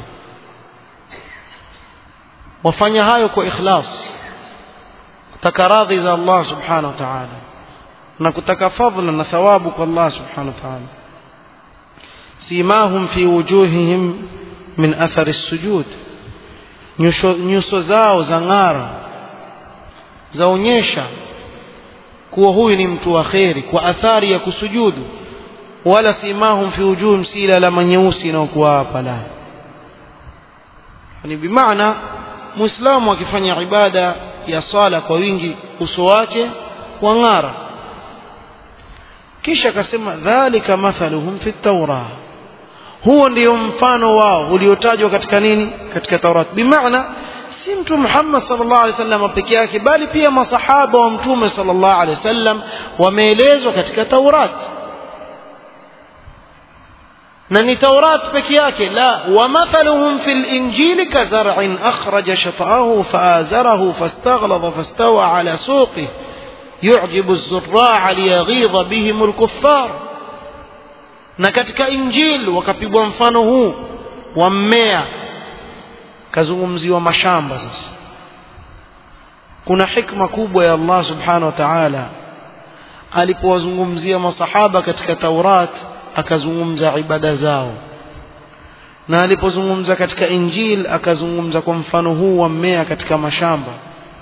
wafanya hayo kwa ikhlas kutaka radhi za Allah subhanahu wa ta'ala na kutaka fadhila na thawabu kwa Allah subhanahu wa ta'ala simahum fi wujuhihim min athari sujud nyuso, nyuso zao za ng'ara zaonyesha kuwa huyu ni mtu wa kheri kwa athari ya kusujudu wala simahum fi wujuhim si ile alama nyeusi inayokuwa hapa la ni bimaana muislamu akifanya ibada ya sala kwa wingi uso wake wa ng'ara kisha akasema dhalika mathaluhum fi tawrah huo ndio mfano wao uliotajwa katika nini katika Taurat bimaana si mtume Muhammad sallallahu alaihi wasallam peke yake bali pia masahaba wa mtume sallallahu alaihi wasallam wameelezwa katika Taurat na ni Taurat peke yake la wa mathaluhum fil injili kazar'in akhraja shat'ahu fa'azarahu fastaghlaba fastawa ala suqihi yu'jibu az-zurra'a liyaghidha bihim al-kuffar na katika injili wakapigwa mfano huu wa mmea kazungumziwa mashamba sasa kuna hikma kubwa ya Allah subhanahu wa ta'ala alipowazungumzia masahaba katika Taurat akazungumza ibada zao na alipozungumza katika injil akazungumza kwa mfano huu wa mmea katika mashamba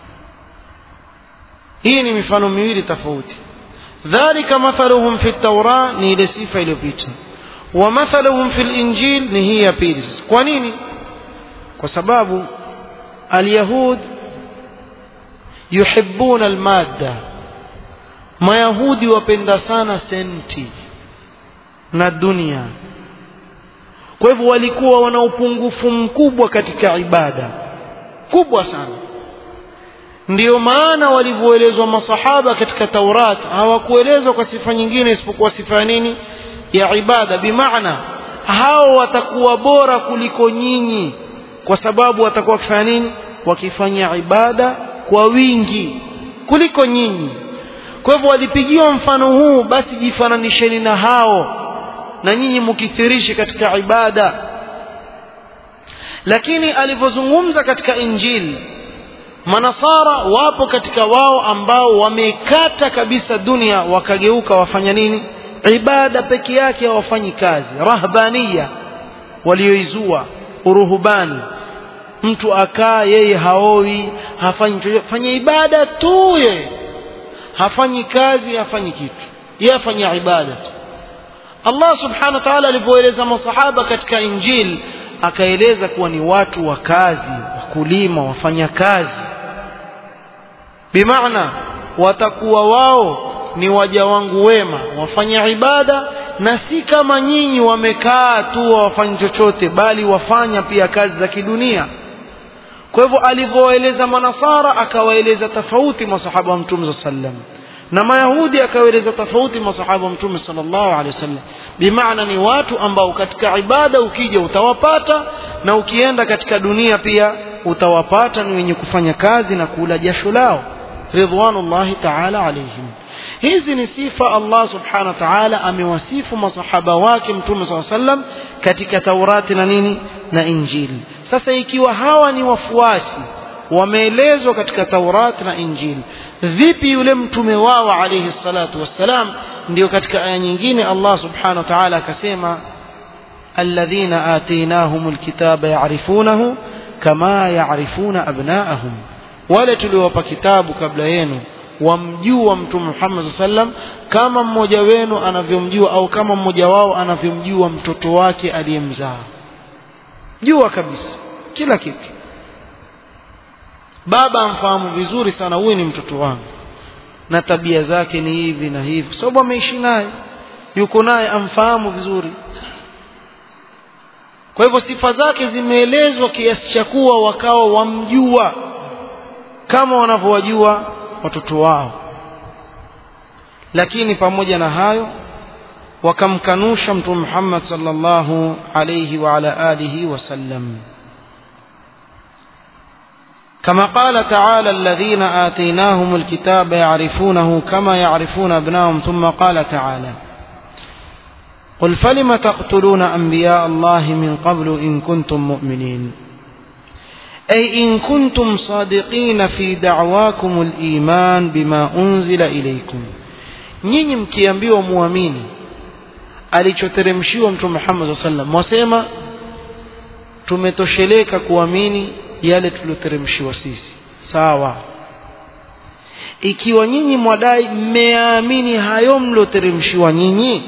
hii ni mifano miwili tofauti dhalika mathaluhum fi taura ni ile sifa iliyopita wa mathaluhum fi linjil ni hii ya pili sasa kwa nini kwa sababu alyahud yuhibbuna almadda mayahudi wapenda sana senti na dunia kwa hivyo walikuwa wana upungufu mkubwa katika ibada kubwa sana ndiyo maana walivyoelezwa masahaba katika taurat hawakuelezwa kwa sifa nyingine isipokuwa sifa ya nini ya ibada bimaana hao watakuwa bora kuliko nyinyi kwa sababu watakuwa wakifanya nini wakifanya ibada kwa wingi kuliko nyinyi kwa hivyo walipigiwa mfano huu basi jifananisheni na hao na nyinyi mukithirishe katika ibada lakini alivyozungumza katika injili manasara wapo katika wao ambao wamekata kabisa dunia wakageuka wafanya nini ibada peke yake hawafanyi kazi rahbania walioizua uruhubani mtu akaa yeye haoi hafanyi chochote fanya ibada tu yeye hafanyi kazi hafanyi kitu yeye afanya ibada tu Allah subhanahu wa ta'ala alivyoeleza masahaba katika injil akaeleza kuwa ni watu wa kazi wakulima wafanya kazi bimaana watakuwa wao ni waja wangu wema wafanya ibada na si kama nyinyi wamekaa tu hawafanyi chochote bali wafanya pia kazi za kidunia kwa hivyo alivyoeleza manasara akawaeleza tofauti masahaba wa mtume saa sallam na mayahudi akawaeleza tofauti masahaba wa mtume sallallahu alaihi wasallam bimaana ni watu ambao katika ibada ukija utawapata na ukienda katika dunia pia utawapata ni wenye kufanya kazi na kula jasho lao ridwanullahi taala alaihim hizi ni sifa Allah subhanahu wa ta'ala amewasifu masahaba wake mtume saa sallam katika taurati na nini na injili sasa ikiwa hawa ni wafuasi wameelezwa katika taurati na injili vipi yule mtume wao alayhi salatu wassalam ndio katika aya nyingine Allah subhanahu wa ta'ala akasema alladhina atainahum alkitaba ya'rifunahu kama ya'rifuna abna'ahum wale tuliowapa kitabu kabla yenu wamjua mtume Muhammad sallam kama mmoja wenu anavyomjua au kama mmoja wao anavyomjua mtoto wake aliyemzaa jua kabisa kila kitu baba amfahamu vizuri sana huyu ni mtoto wangu na tabia zake ni hivi na hivi sababu ameishi naye yuko naye amfahamu vizuri kwa hivyo sifa zake zimeelezwa kiasi cha kuwa wakawa wamjua kama wanavyowajua watoto wao lakini pamoja na hayo wakamkanusha mtume Muhammad sallallahu alayhi wa ala alihi wasallam كما قال تعالى الذين آتيناهم الكتاب يعرفونه كما يعرفون أبناهم ثم قال تعالى قل فلم تقتلون أنبياء الله من قبل إن كنتم مؤمنين أي إن كنتم صادقين في دعواكم الإيمان بما أنزل إليكم nyinyi mkiambiwa muamini alichoteremshiwa mtume Muhammad sallallahu alaihi wasallam wasema tumetosheleka kuamini yale tulioteremshiwa sisi sawa ikiwa nyinyi mwadai mmeamini hayo mlioteremshiwa nyinyi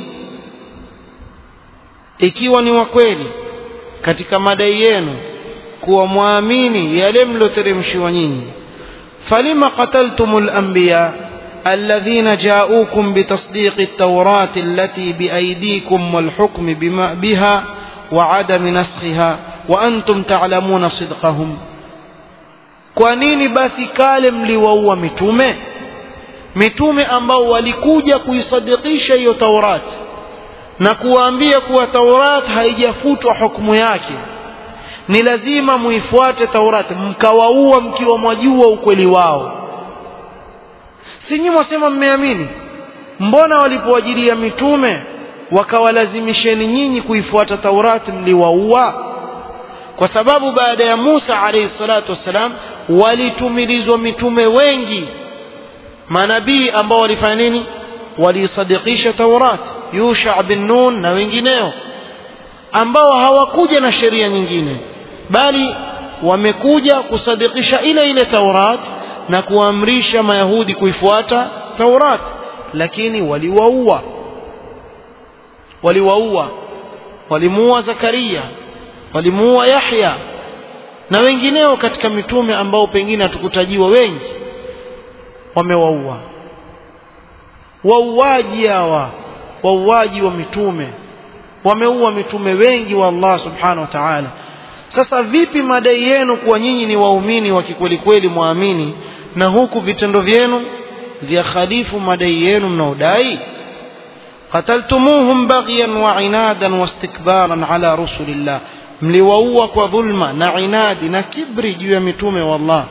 ikiwa ni wa kweli katika madai yenu kuwa mwamini yale mlioteremshiwa nyinyi falima qataltumul anbiya الذين جاءوكم بتصديق التوراة التي بأيديكم والحكم بما بها وعدم نسخها وأنتم تعلمون صدقهم kwa nini basi kale mliwaua mitume mitume ambao walikuja kuisadikisha hiyo taurati na kuwaambia kuwa taurat haijafutwa hukumu yake ni lazima muifuate taurati mkawaua mkiwa mwajua ukweli wao si nyinyi mwasema mmeamini mbona walipowajilia mitume wakawalazimisheni nyinyi kuifuata taurati mliwaua kwa sababu baada ya Musa alayhi salatu wassalam walitumilizwa mitume wengi manabii ambao walifanya nini walisadikisha taurat yusha bin nun na wengineo ambao hawakuja na sheria nyingine bali wamekuja kusadikisha ile ile Taurat na kuamrisha Mayahudi kuifuata Taurat lakini waliwaua waliwaua walimuua Zakaria walimuua Yahya na wengineo katika mitume ambao pengine hatukutajiwa wengi wamewaua wauaji hawa wauaji wa mitume wameua mitume wengi wa Allah subhanahu wa ta'ala sasa vipi madai yenu kuwa nyinyi ni waumini wa kikweli kweli muamini na huku vitendo vyenu vya khalifu madai yenu mnaodai qataltumuhum baghyan wa inadan wastikbaran ala rusulillah mliwaua kwa dhulma na inadi na kibri juu ya mitume wa Allah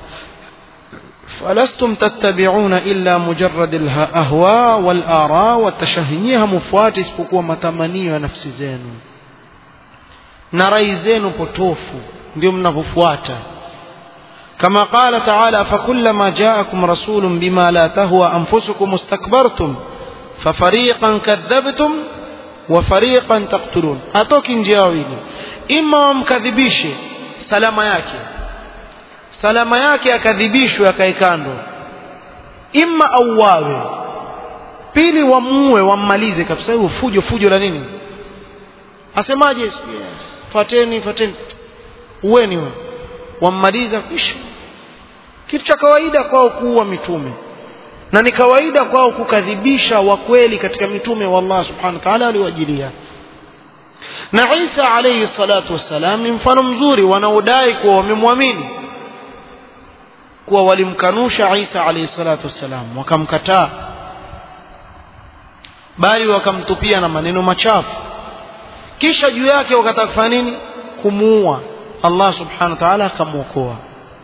فلستم تتبعون إلا مجرد الأهواء والآراء والتشهيها مفوات isipokuwa matamanio ya nafsi zenu na rai zenu potofu ndio mnavyofuata كما قال تعالى فكلما جاءكم رسول بما لا تهوى أنفسكم استكبرتم ففريقا كذبتم وفريقا تقتلون hatoki njia wawili ima wamkadhibishe salama yake salama yake akadhibishwe akae kando imma auawe pili wamuue wammalize kabisa hiyo fujo fujo la nini asemaje fateni fateni uweni we wammaliza kisha kitu cha kawaida kwao kuua mitume na ni kawaida kwao kukadhibisha wakweli katika mitume wa Allah subhanahu wa ta'ala aliwajilia na Isa alayhi salatu wassalam ni mfano mzuri wanaodai kuwa wamemwamini kuwa walimkanusha Isa alayhi salatu wassalam wakamkataa bali wakamtupia na maneno machafu kisha juu yake wakataka kufanya nini kumuua Allah subhanahu wa ta'ala akamwokoa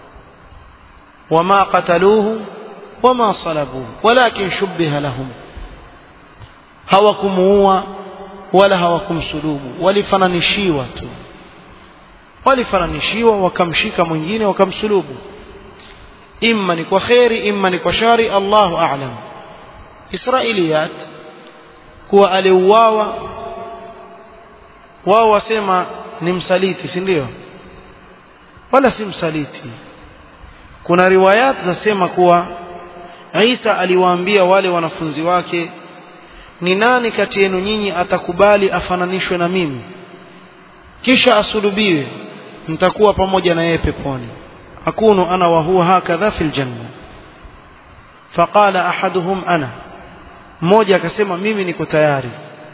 wama qataluhu wama salabuhu walakin shubbiha lahum hawakumuua wala hawakumsulubu walifananishiwa tu walifananishiwa wakamshika mwingine wakamsulubu imma ni kwa kheri imma ni kwa shari Allahu a'lam Israiliyat kuwa aliuawa wao wasema ni msaliti si ndio wala si msaliti kuna riwayat zasema kuwa Isa aliwaambia wale wanafunzi wake ni nani kati yenu nyinyi atakubali afananishwe na mimi kisha asulubiwe mtakuwa pamoja na yeye peponi akunu ana wa huwa hakadha fil janna faqala ahaduhum ana mmoja akasema mimi niko tayari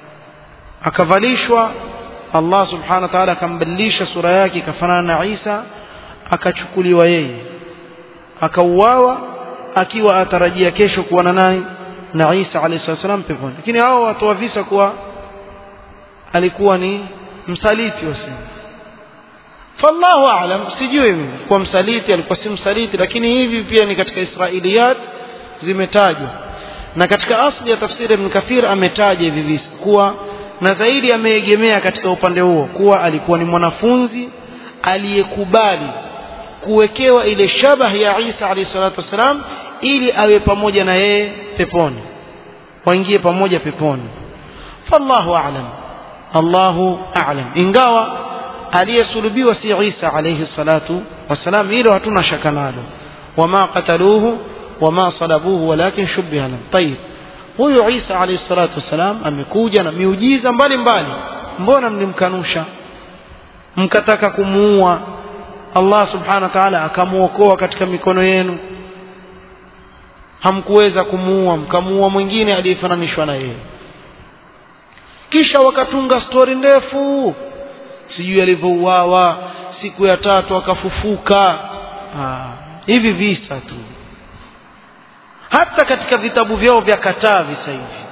akavalishwa Allah subhanahu wa ta'ala akambadilisha sura yake ikafanana na Isa akachukuliwa yeye akauawa akiwa atarajia kesho kuwa na nani na Isa alayhi salam peponi lakini hao watoa visa kuwa alikuwa ni msaliti wasema fallahu aalam sijui mimi kwa msaliti alikuwa si msaliti lakini hivi pia ni katika israiliyat zimetajwa na katika asli ya tafsiri ibn kathir ametaja hivi visa kuwa na zaidi ameegemea katika upande huo kuwa alikuwa ni mwanafunzi aliyekubali kuwekewa ile shabah ya Isa alayhi salatu wasalam ili awe pamoja na yeye peponi waingie pamoja peponi fallahu a'lam Allahu a'lam ingawa aliyesulubiwa si Isa alayhi salatu wasalam hilo hatuna shaka nalo wama qataluhu wama salabuhu walakin shubbiha lam tayib huyu Isa alayhi salatu wasalam amekuja na miujiza mbalimbali mbona mlimkanusha mkataka kumuua Allah subhanahu wa ta'ala akamuokoa katika mikono yenu hamkuweza kumuua mkamuua mwingine aliyefananishwa na yeye kisha wakatunga stori ndefu sijui alivyouawa siku ya tatu akafufuka ah, hivi visa tu hata katika vitabu vyao vya kataa visa hivi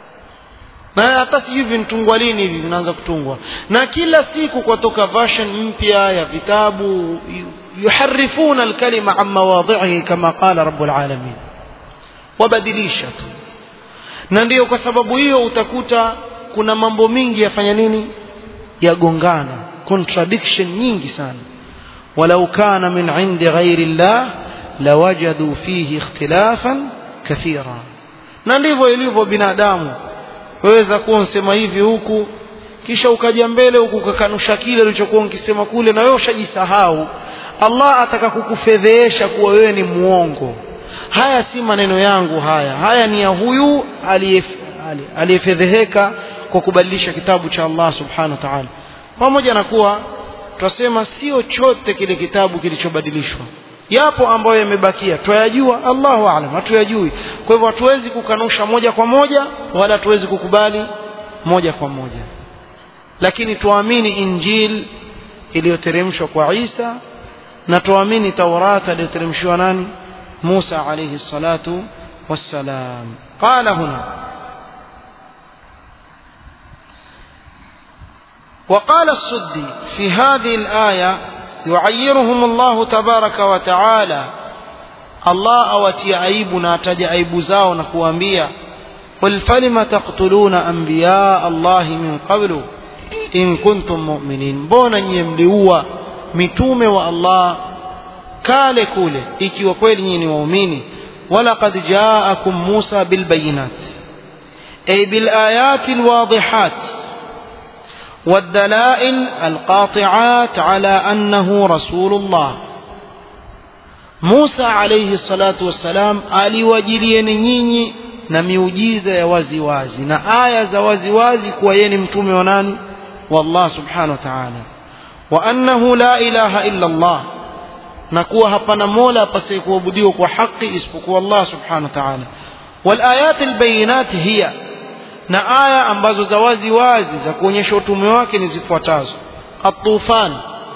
na hata sijui vinatungwa lini hivi vinaanza kutungwa na kila siku kwatoka version mpya ya vitabu yuharifuna alkalima an mawadhihi kama qala rabbul alamin wabadilisha tu na ndiyo kwa sababu hiyo utakuta kuna mambo mingi yafanya nini yagongana contradiction nyingi sana walau kana min indi ghairi llah lawajadu fihi ikhtilafan kathira na ndivyo ilivyo binadamu waweza kuwa nsema hivi huku kisha ukaja mbele huku ukakanusha kile ulichokuwa ukisema kule na wewe ushajisahau Allah ataka kukufedhehesha kuwa wewe ni muongo haya si maneno yangu haya haya ni ya huyu aliyefedheheka kwa kubadilisha kitabu cha Allah subhanahu wa ta'ala pamoja na kuwa twasema sio chote kile kitabu kilichobadilishwa yapo ambayo yamebakia twayajua Allahu aalam hatuyajui kwa hivyo hatuwezi kukanusha moja kwa moja wala hatuwezi kukubali moja kwa moja lakini tuamini injil iliyoteremshwa kwa Isa na tuamini Taurata iliyoteremshwa nani Musa alayhi salatu wassalam qala huna وقال السدي في هذه الآية يعيرهم الله تبارك وتعالى الله أوتي عيبنا تجا عيب زاو نكوانبيا قل فلم تقتلون أنبياء الله من قبل إن كنتم مؤمنين بونا يملئوا متوم والله kale kule ikiwa kweli nyinyi ni waumini walaqad jaakum Musa bilbayinat ay bilayati alwadihat والدلائل القاطعات على أنه رسول الله موسى عليه الصلاة والسلام aliwajilieni nyinyi na miujiza ya wazi wazi na aya za wazi wazi kuwa yeye ni mtume wa nani wa Allah subhanahu wa ta'ala wa annahu la ilaha illa Allah na kuwa hapana mola apasaye kuabudiwa kwa haki isipokuwa Allah subhanahu wa ta'ala wal ayat al bayinat hiya na aya ambazo za wazi wazi za kuonyesha utume wake ni zifuatazo at-tufan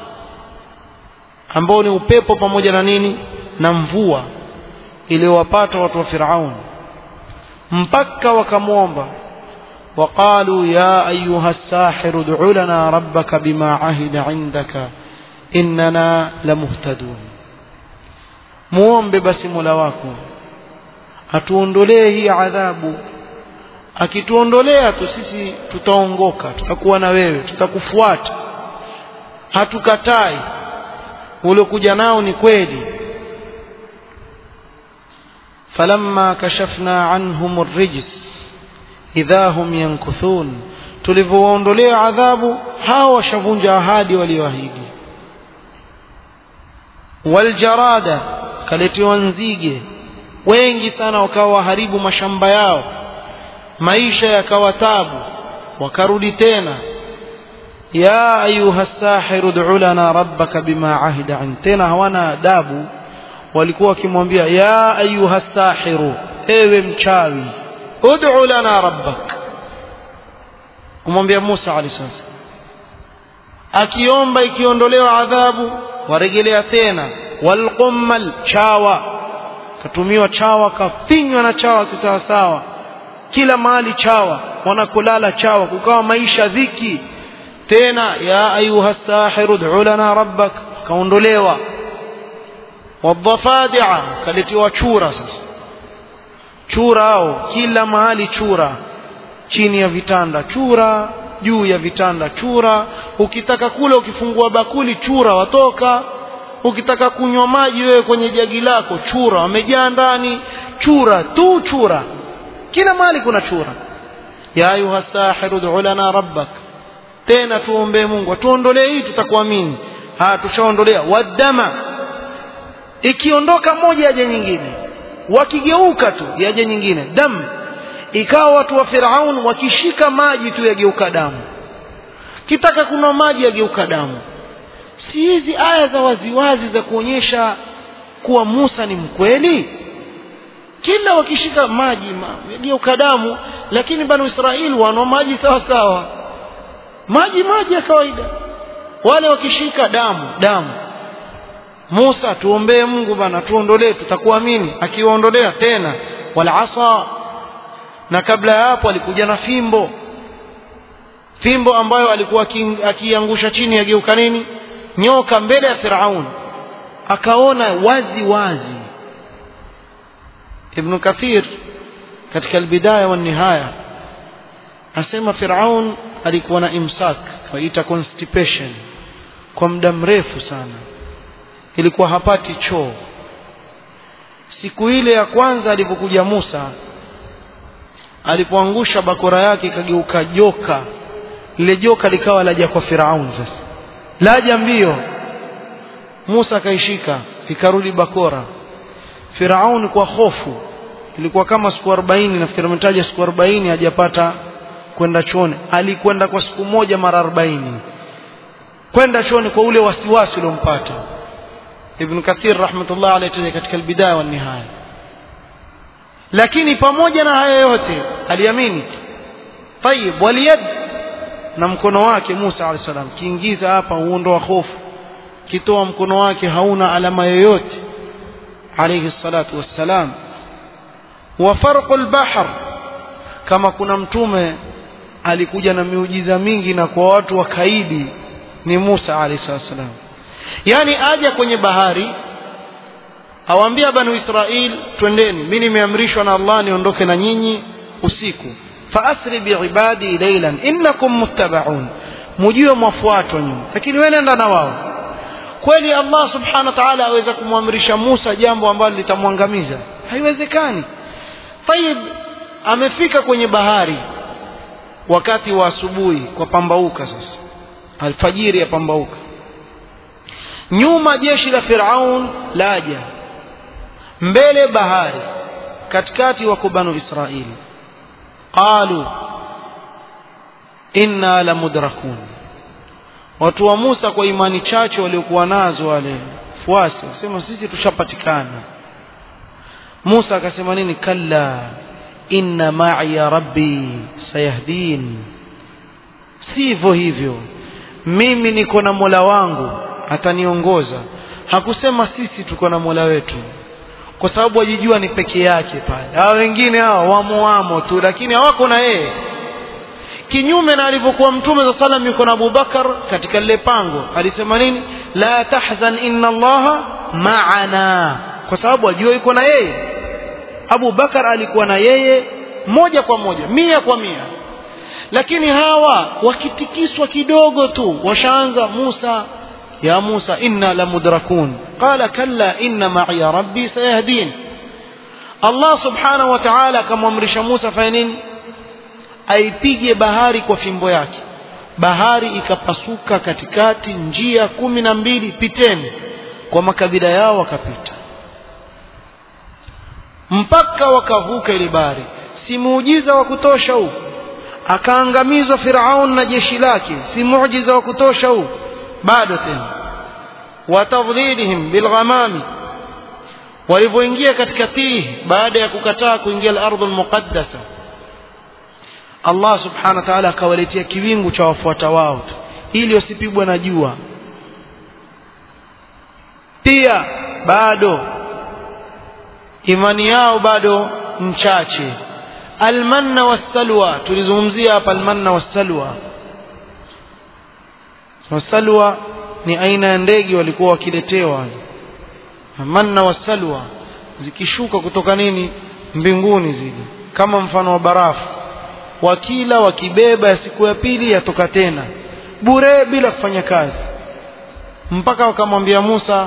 ambao ni upepo pamoja na nini na mvua iliyowapata watu wa Firaun mpaka wakamwomba وقالوا يا أيها الساحر ادع لنا ربك بما عهد عندك إننا لمهتدون muombe basi mola wako atuondolee hii adhabu akituondolea tu sisi tutaongoka tutakuwa na wewe tutakufuata hatukatai uliokuja nao ni kweli falamma kashafna anhum arrijs idha hum yankuthun tulivyowaondolea adhabu hao washavunja ahadi walioahidi waljarada kaletiwa nzige wengi sana wakawa waharibu mashamba yao maisha yakawa tabu wakarudi tena ya ayuha sahiru ud'u lana rabbaka bima ahida an tena hawana adabu walikuwa wakimwambia ya ayuha sahiru ewe mchawi ud'u lana rabbak kumwambia Musa alayhi salam akiomba ikiondolewa adhabu warejelea tena walqummal chawa katumiwa chawa kafinywa na chawa kisawasawa kila mahali chawa wanakulala chawa kukawa maisha dhiki tena ya ayuha sahiru ud'u lana rabbak kaondolewa wadhafadia kaletiwa chura sasa chura hao kila mahali chura chini ya vitanda chura juu ya vitanda chura ukitaka kula ukifungua bakuli chura watoka ukitaka kunywa maji wewe kwenye jagi lako chura wamejaa ndani chura tu chura kila mahali kuna chura ya ayuha sahiru ud'u lana rabbak tena tuombee Mungu atuondolee hii tutakuamini ha tushaondolea wadama ikiondoka moja yaje nyingine wakigeuka tu yaje nyingine damu ikawa watu wa Firaun wakishika maji tu yageuka damu kitaka kunywa maji yageuka damu si hizi aya za waziwazi za kuonyesha kuwa Musa ni mkweli kila wakishika maji yageuka damu lakini banu Israeli wanwa maji sawa sawa maji maji ya kawaida wale wakishika damu damu Musa tuombee Mungu bana tuondolee tutakuamini akiwaondolea tena wala asa na kabla ya hapo alikuja na fimbo fimbo ambayo alikuwa akiangusha chini yageuka nini nyoka mbele ya Firaun akaona wazi wazi Ibn Kathir katika albidaya wa nihaya asema Firaun alikuwa na imsak waita constipation kwa muda mrefu sana ilikuwa hapati choo siku ile ya kwanza alipokuja Musa alipoangusha bakora yake ikageuka joka lile joka likawa laja kwa Firaun sasa laja mbio Musa akaishika ikarudi bakora Firaun kwa hofu ilikuwa kama siku 40 nafikiri ametaja siku 40 hajapata kwenda chooni alikwenda kwa siku moja mara 40 kwenda chooni kwa ule wasiwasi uliompata Ibn Kathir rahmatullah alayhi katika albidaya wa nihaya lakini pamoja na haya yote aliamini tayib waliyad na mkono wake Musa alayhi salam kiingiza hapa uondoa hofu kitoa mkono wake hauna alama yoyote alayhi salatu wassalam wa farqul bahr kama kuna mtume alikuja na miujiza mingi na kwa watu wakaidi ni Musa alayhi salam yani aja kwenye bahari awaambia banu Israil twendeni mimi nimeamrishwa na Allah niondoke na nyinyi usiku faasri biibadi laylan innakum muttabaun mujue mwafuatwa nyinyi lakini wewe nenda na wao kweli Allah subhanahu wa ta'ala aweza kumwamrisha Musa jambo ambalo litamwangamiza haiwezekani tayib amefika kwenye bahari wakati wa asubuhi kwa pambauka sasa alfajiri ya pambauka nyuma jeshi la Firaun laja mbele bahari katikati wako banu Israili qalu inna lamudrakun watu wa Musa kwa imani chache waliokuwa nazo wale fuasi wasema sisi tushapatikana Musa akasema nini kalla inna ma'iya rabbi sayahdin sivyo hivyo mimi niko na Mola wangu ataniongoza hakusema sisi tuko na Mola wetu kwa sababu wajijua ni peke yake pale hao wengine hao wamo wamo tu lakini hawako na yeye kinyume na alivyokuwa mtume za salam yuko na Abubakar katika lile pango alisema nini la tahzan inna allaha ma'ana kwa sababu ajua yuko na yeye Abu Bakar alikuwa na yeye moja kwa moja mia kwa mia lakini hawa wakitikiswa kidogo tu washaanza Musa ya Musa inna lamudrakun qala kalla inna ma'iya rabbi sayahdin Allah subhanahu wa ta'ala akamwamrisha Musa fanya nini aipige bahari kwa fimbo yake bahari ikapasuka katikati njia kumi na mbili piteni kwa makabila yao wakapita mpaka wakavuka ile bahari si muujiza wa kutosha huu akaangamizwa Firaun na jeshi lake si muujiza wa kutosha huu bado tena watadhlilihim bilghamami walivyoingia katika tihi baada ya kukataa kuingia al-ardh al-muqaddasa Allah subhanahu wa ta'ala akawaletea kiwingu cha wafuata wao ili wasipigwe na jua pia bado imani yao bado mchache almanna wassalwa tulizungumzia hapa almanna wassalwa wasalwa ni aina ya ndege walikuwa wakiletewa manna wasalwa zikishuka kutoka nini mbinguni zile kama mfano wa barafu wakila wakibeba ya siku ya pili yatoka tena bure bila kufanya kazi mpaka wakamwambia Musa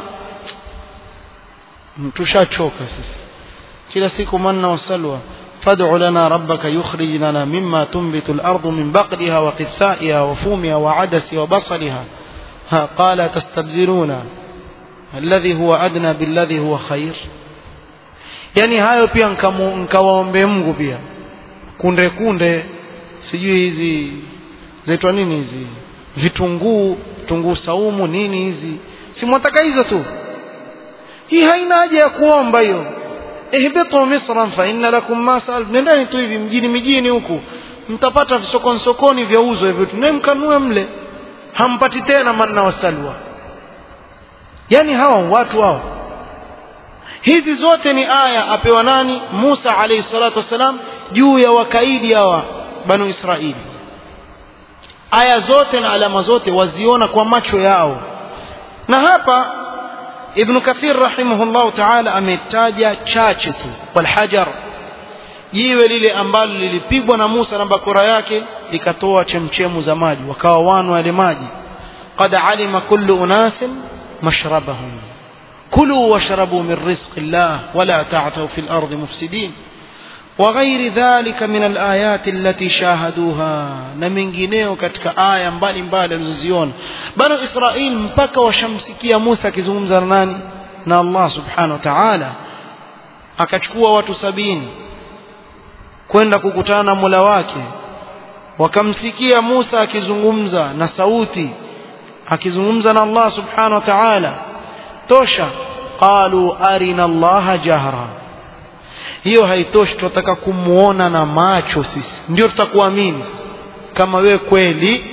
tushachoka sisi kila siku manna wasalwa فادع لنا ربك يخرج لنا مما تنبت الأرض من بقلها وقثائها وفومها وعدسها وبصلها ها قال تستبدلون الذي هو أدنى بالذي هو خير yani hayo pia nkawaombe Mungu pia kunde kunde sijui hizi zaitwa nini hizi vitunguu vitunguu saumu nini hizi si mwataka hizo tu hii haina haja ya kuomba hiyo ihbitu misran fa inna lakum ma sal nendeni tu hivi mjini mijini huku mtapata sokoni sokoni vya uzo hivyo tu mkanue mle hampati tena manna wasalwa yani hawa watu hao hizi zote ni aya apewa nani Musa alayhi salatu wasalam juu ya wakaidi hawa banu Israili aya zote na alama zote waziona kwa macho yao na hapa Ibn Kathir rahimahullah ta'ala ametaja chache tu walhajar jiwe lile ambalo lilipigwa na Musa na bakora yake likatoa chemchemu za maji wakawa wanwa yale maji qad alima kullu unasin mashrabahum kulu washrabu min rizqi llah wala ta'thaw fil ardi mufsidin وغير ذلك من الآيات التي شاهدوها na mengineo katika aya mbalimbali alizoziona banu Israil mpaka washamsikia Musa akizungumza na nani na Allah subhanahu wa ta'ala akachukua watu sabini kwenda kukutana na Mola wake wakamsikia Musa akizungumza na sauti akizungumza na Allah subhanahu wa ta'ala tosha qalu arina Allah jahra hiyo haitoshi tunataka kumuona na macho sisi ndio tutakuamini kama wewe kweli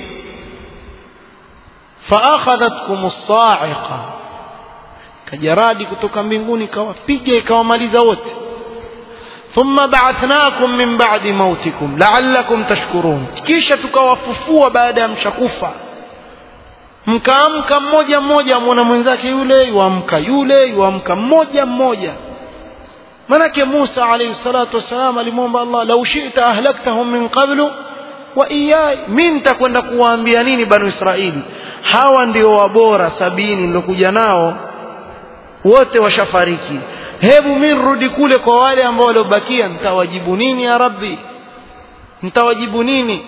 faakhadhatkum as-sa'iqa kajaradi kutoka mbinguni kawapiga ikawamaliza wote thumma ba'athnakum min ba'di mautikum la'allakum tashkurun kisha tukawafufua baada ya mshakufa mkaamka mmoja mmoja amwona mwenzake yule yuamka yule yuamka mmoja mmoja manake Musa alayhi salatu wassalam alimwomba Allah lau shi'ta ahlaktahum min qablu wa iyai mimi nitakwenda kuwaambia nini banu Israili hawa ndio wabora sabini nilokuja nao wote washafariki hebu mimi nirudi kule kwa wale ambao waliobakia nitawajibu nini ya rabbi nitawajibu nini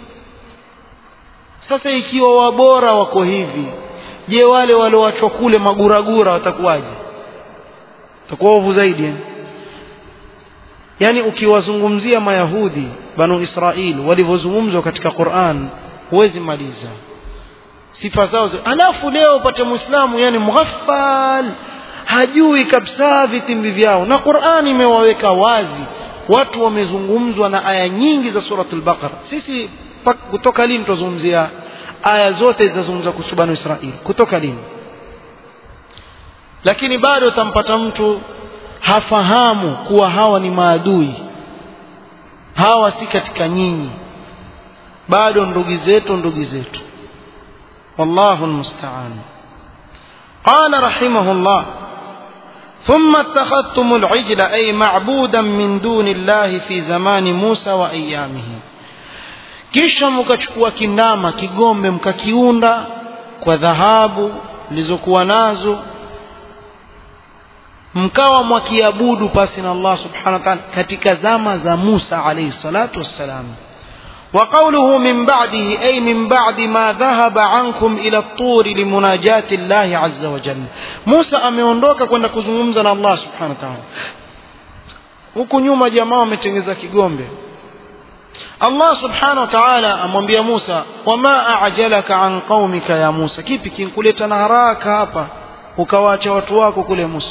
sasa ikiwa wabora wako hivi je wale walioachwa kule maguragura watakuwaje watakuwa ovu zaidi yani? yani ukiwazungumzia mayahudi banu israil walivyozungumzwa katika quran huwezi maliza sifa zao alafu leo upate muislamu yani mghaffal hajui kabisa vitimbi vyao na quran imewaweka wazi watu wamezungumzwa na aya nyingi za suratul baqara sisi kutoka lini tutazungumzia aya zote zinazungumza kuhusu banu israil kutoka lini lakini bado utampata mtu hafahamu kuwa hawa ni maadui hawa si katika nyinyi bado ndugu zetu ndugu zetu wallahu almusta'an قال رحمه الله ثم اتخذتم العجل أي معبودا من دون الله في زمان موسى وأيامه kisha mkachukua kindama kigombe mkakiunda kwa dhahabu zilizokuwa nazo mkawa mwakiabudu pasi na Allah subhanahu wa ta'ala katika zama za Musa alayhi salatu wassalam وقوله من بعده أي من بعد ما ذهب عنكم إلى الطور لمناجاة الله عز وجل موسى ameondoka kwenda kuzungumza na Allah subhanahu wa ta'ala huku nyuma jamaa wametengeza kigombe Allah subhanahu wa ta'ala amwambia Musa wama a'jalaka an qaumika ya Musa kipi kinkuleta na haraka hapa ukawaacha watu wako kule Musa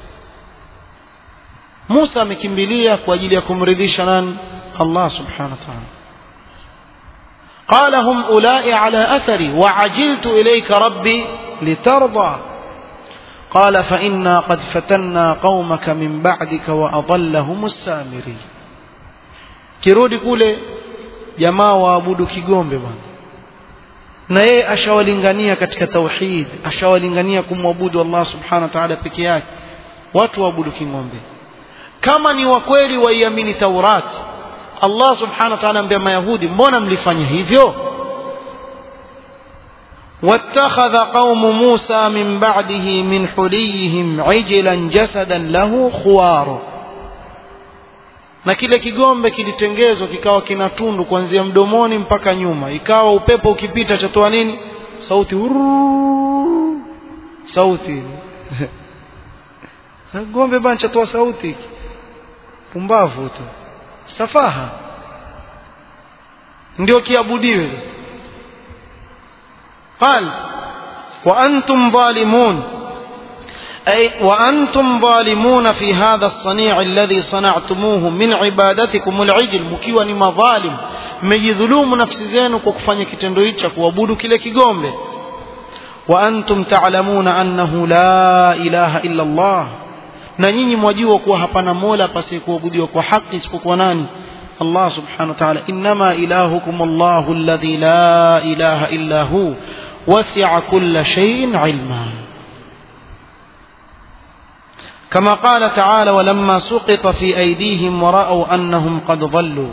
Musa amekimbilia kwa ajili ya kumridhisha nani Allah subhanahu wa ta'ala قال هم أولئك على أثري وعجلت إليك ربي لترضى قال فإنا قد فتنا قومك من بعدك وأضلهم السامري kirudi kule jamaa waabudu kigombe bwana na yeye ashawalingania katika tauhid ashawalingania kumwabudu Allah subhanahu wa ta'ala peke yake watu waabudu kingombe kama ni wa kweli waiamini Taurat Allah subhanahu wa ta'ala ambia mayahudi mbona mlifanya hivyo واتخذ قوم موسى من بعده من حليهم عجلا جسدا له خوار na kile kigombe kilitengezwa kikawa kina tundu kuanzia mdomoni mpaka nyuma ikawa upepo ukipita chatoa nini sauti uruu, sauti gombe bana chatoa sauti pumbavu tu safaha ndio kiabudiwe قال وأنتم ظالمون أي وأنتم ظالمون في هذا الصنيع الذي صنعتموه من عبادتكم العجل مkiwa ni madhalim mmejidhulumu nafsi zenu kwa kufanya kitendo hicho cha kuabudu kile kigombe wa antum ta'lamuna annahu la ilaha illa Allah na nyinyi mwajua kuwa hapana mola pasi kuabudiwa kwa haki isipokuwa nani Allah subhanahu wa ta'ala inma ilahukum Allahu alladhi la ilaha illa hu wasi'a kulla shay'in 'ilma كما قال تعالى ولما سقط في أيديهم ورأوا أنهم قد ضلوا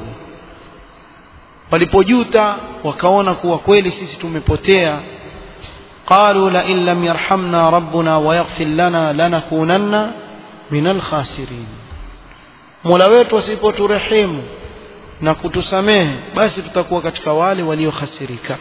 walipojuta wakaona kuwa kweli sisi tumepotea qalu la in lam yarhamna rabbuna wa yaghfir lana lanakunanna min alkhasirin mola wetu asipoturehemu na kutusamehe basi tutakuwa katika wale waliohasirika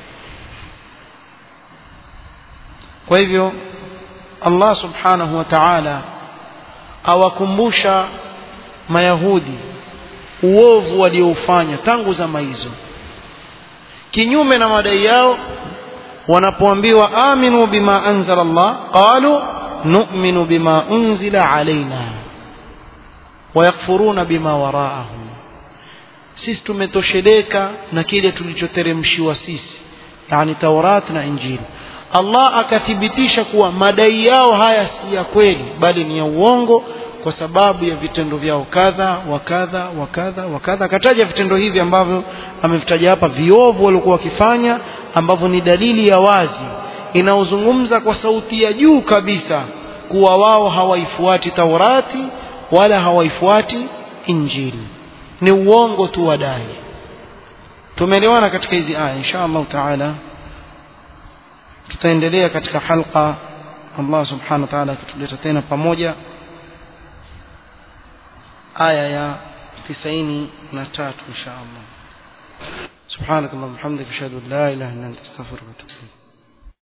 kwa hivyo Allah subhanahu wa ta'ala awakumbusha mayahudi uovu walioufanya tangu zama hizo kinyume na madai yao wanapoambiwa aminu bima anzala Allah qalu nu'minu bima unzila alaina wayakfuruna bima waraahum sisi tumetosheleka na kile tulichoteremshiwa sisi yani Taurat na Injili Allah akathibitisha kuwa madai yao haya si ya kweli bali ni ya uongo kwa sababu ya vitendo vyao kadha wa kadha wa kadha wa kadha akataja vitendo hivi ambavyo amevitaja hapa viovu waliokuwa wakifanya ambavyo ni dalili ya wazi inaozungumza kwa sauti ya juu kabisa kuwa wao hawaifuati Taurati wala hawaifuati Injili ni uongo tu wadai tumeelewana katika hizi aya insha Allah taala tutaendelea katika halqa Allah subhanahu wa ta'ala akituleta tena pamoja aya ya 93 insha Allah سبحانك اللهم وبحمدك اشهد ان لا اله الا انت استغفرك واتوب اليك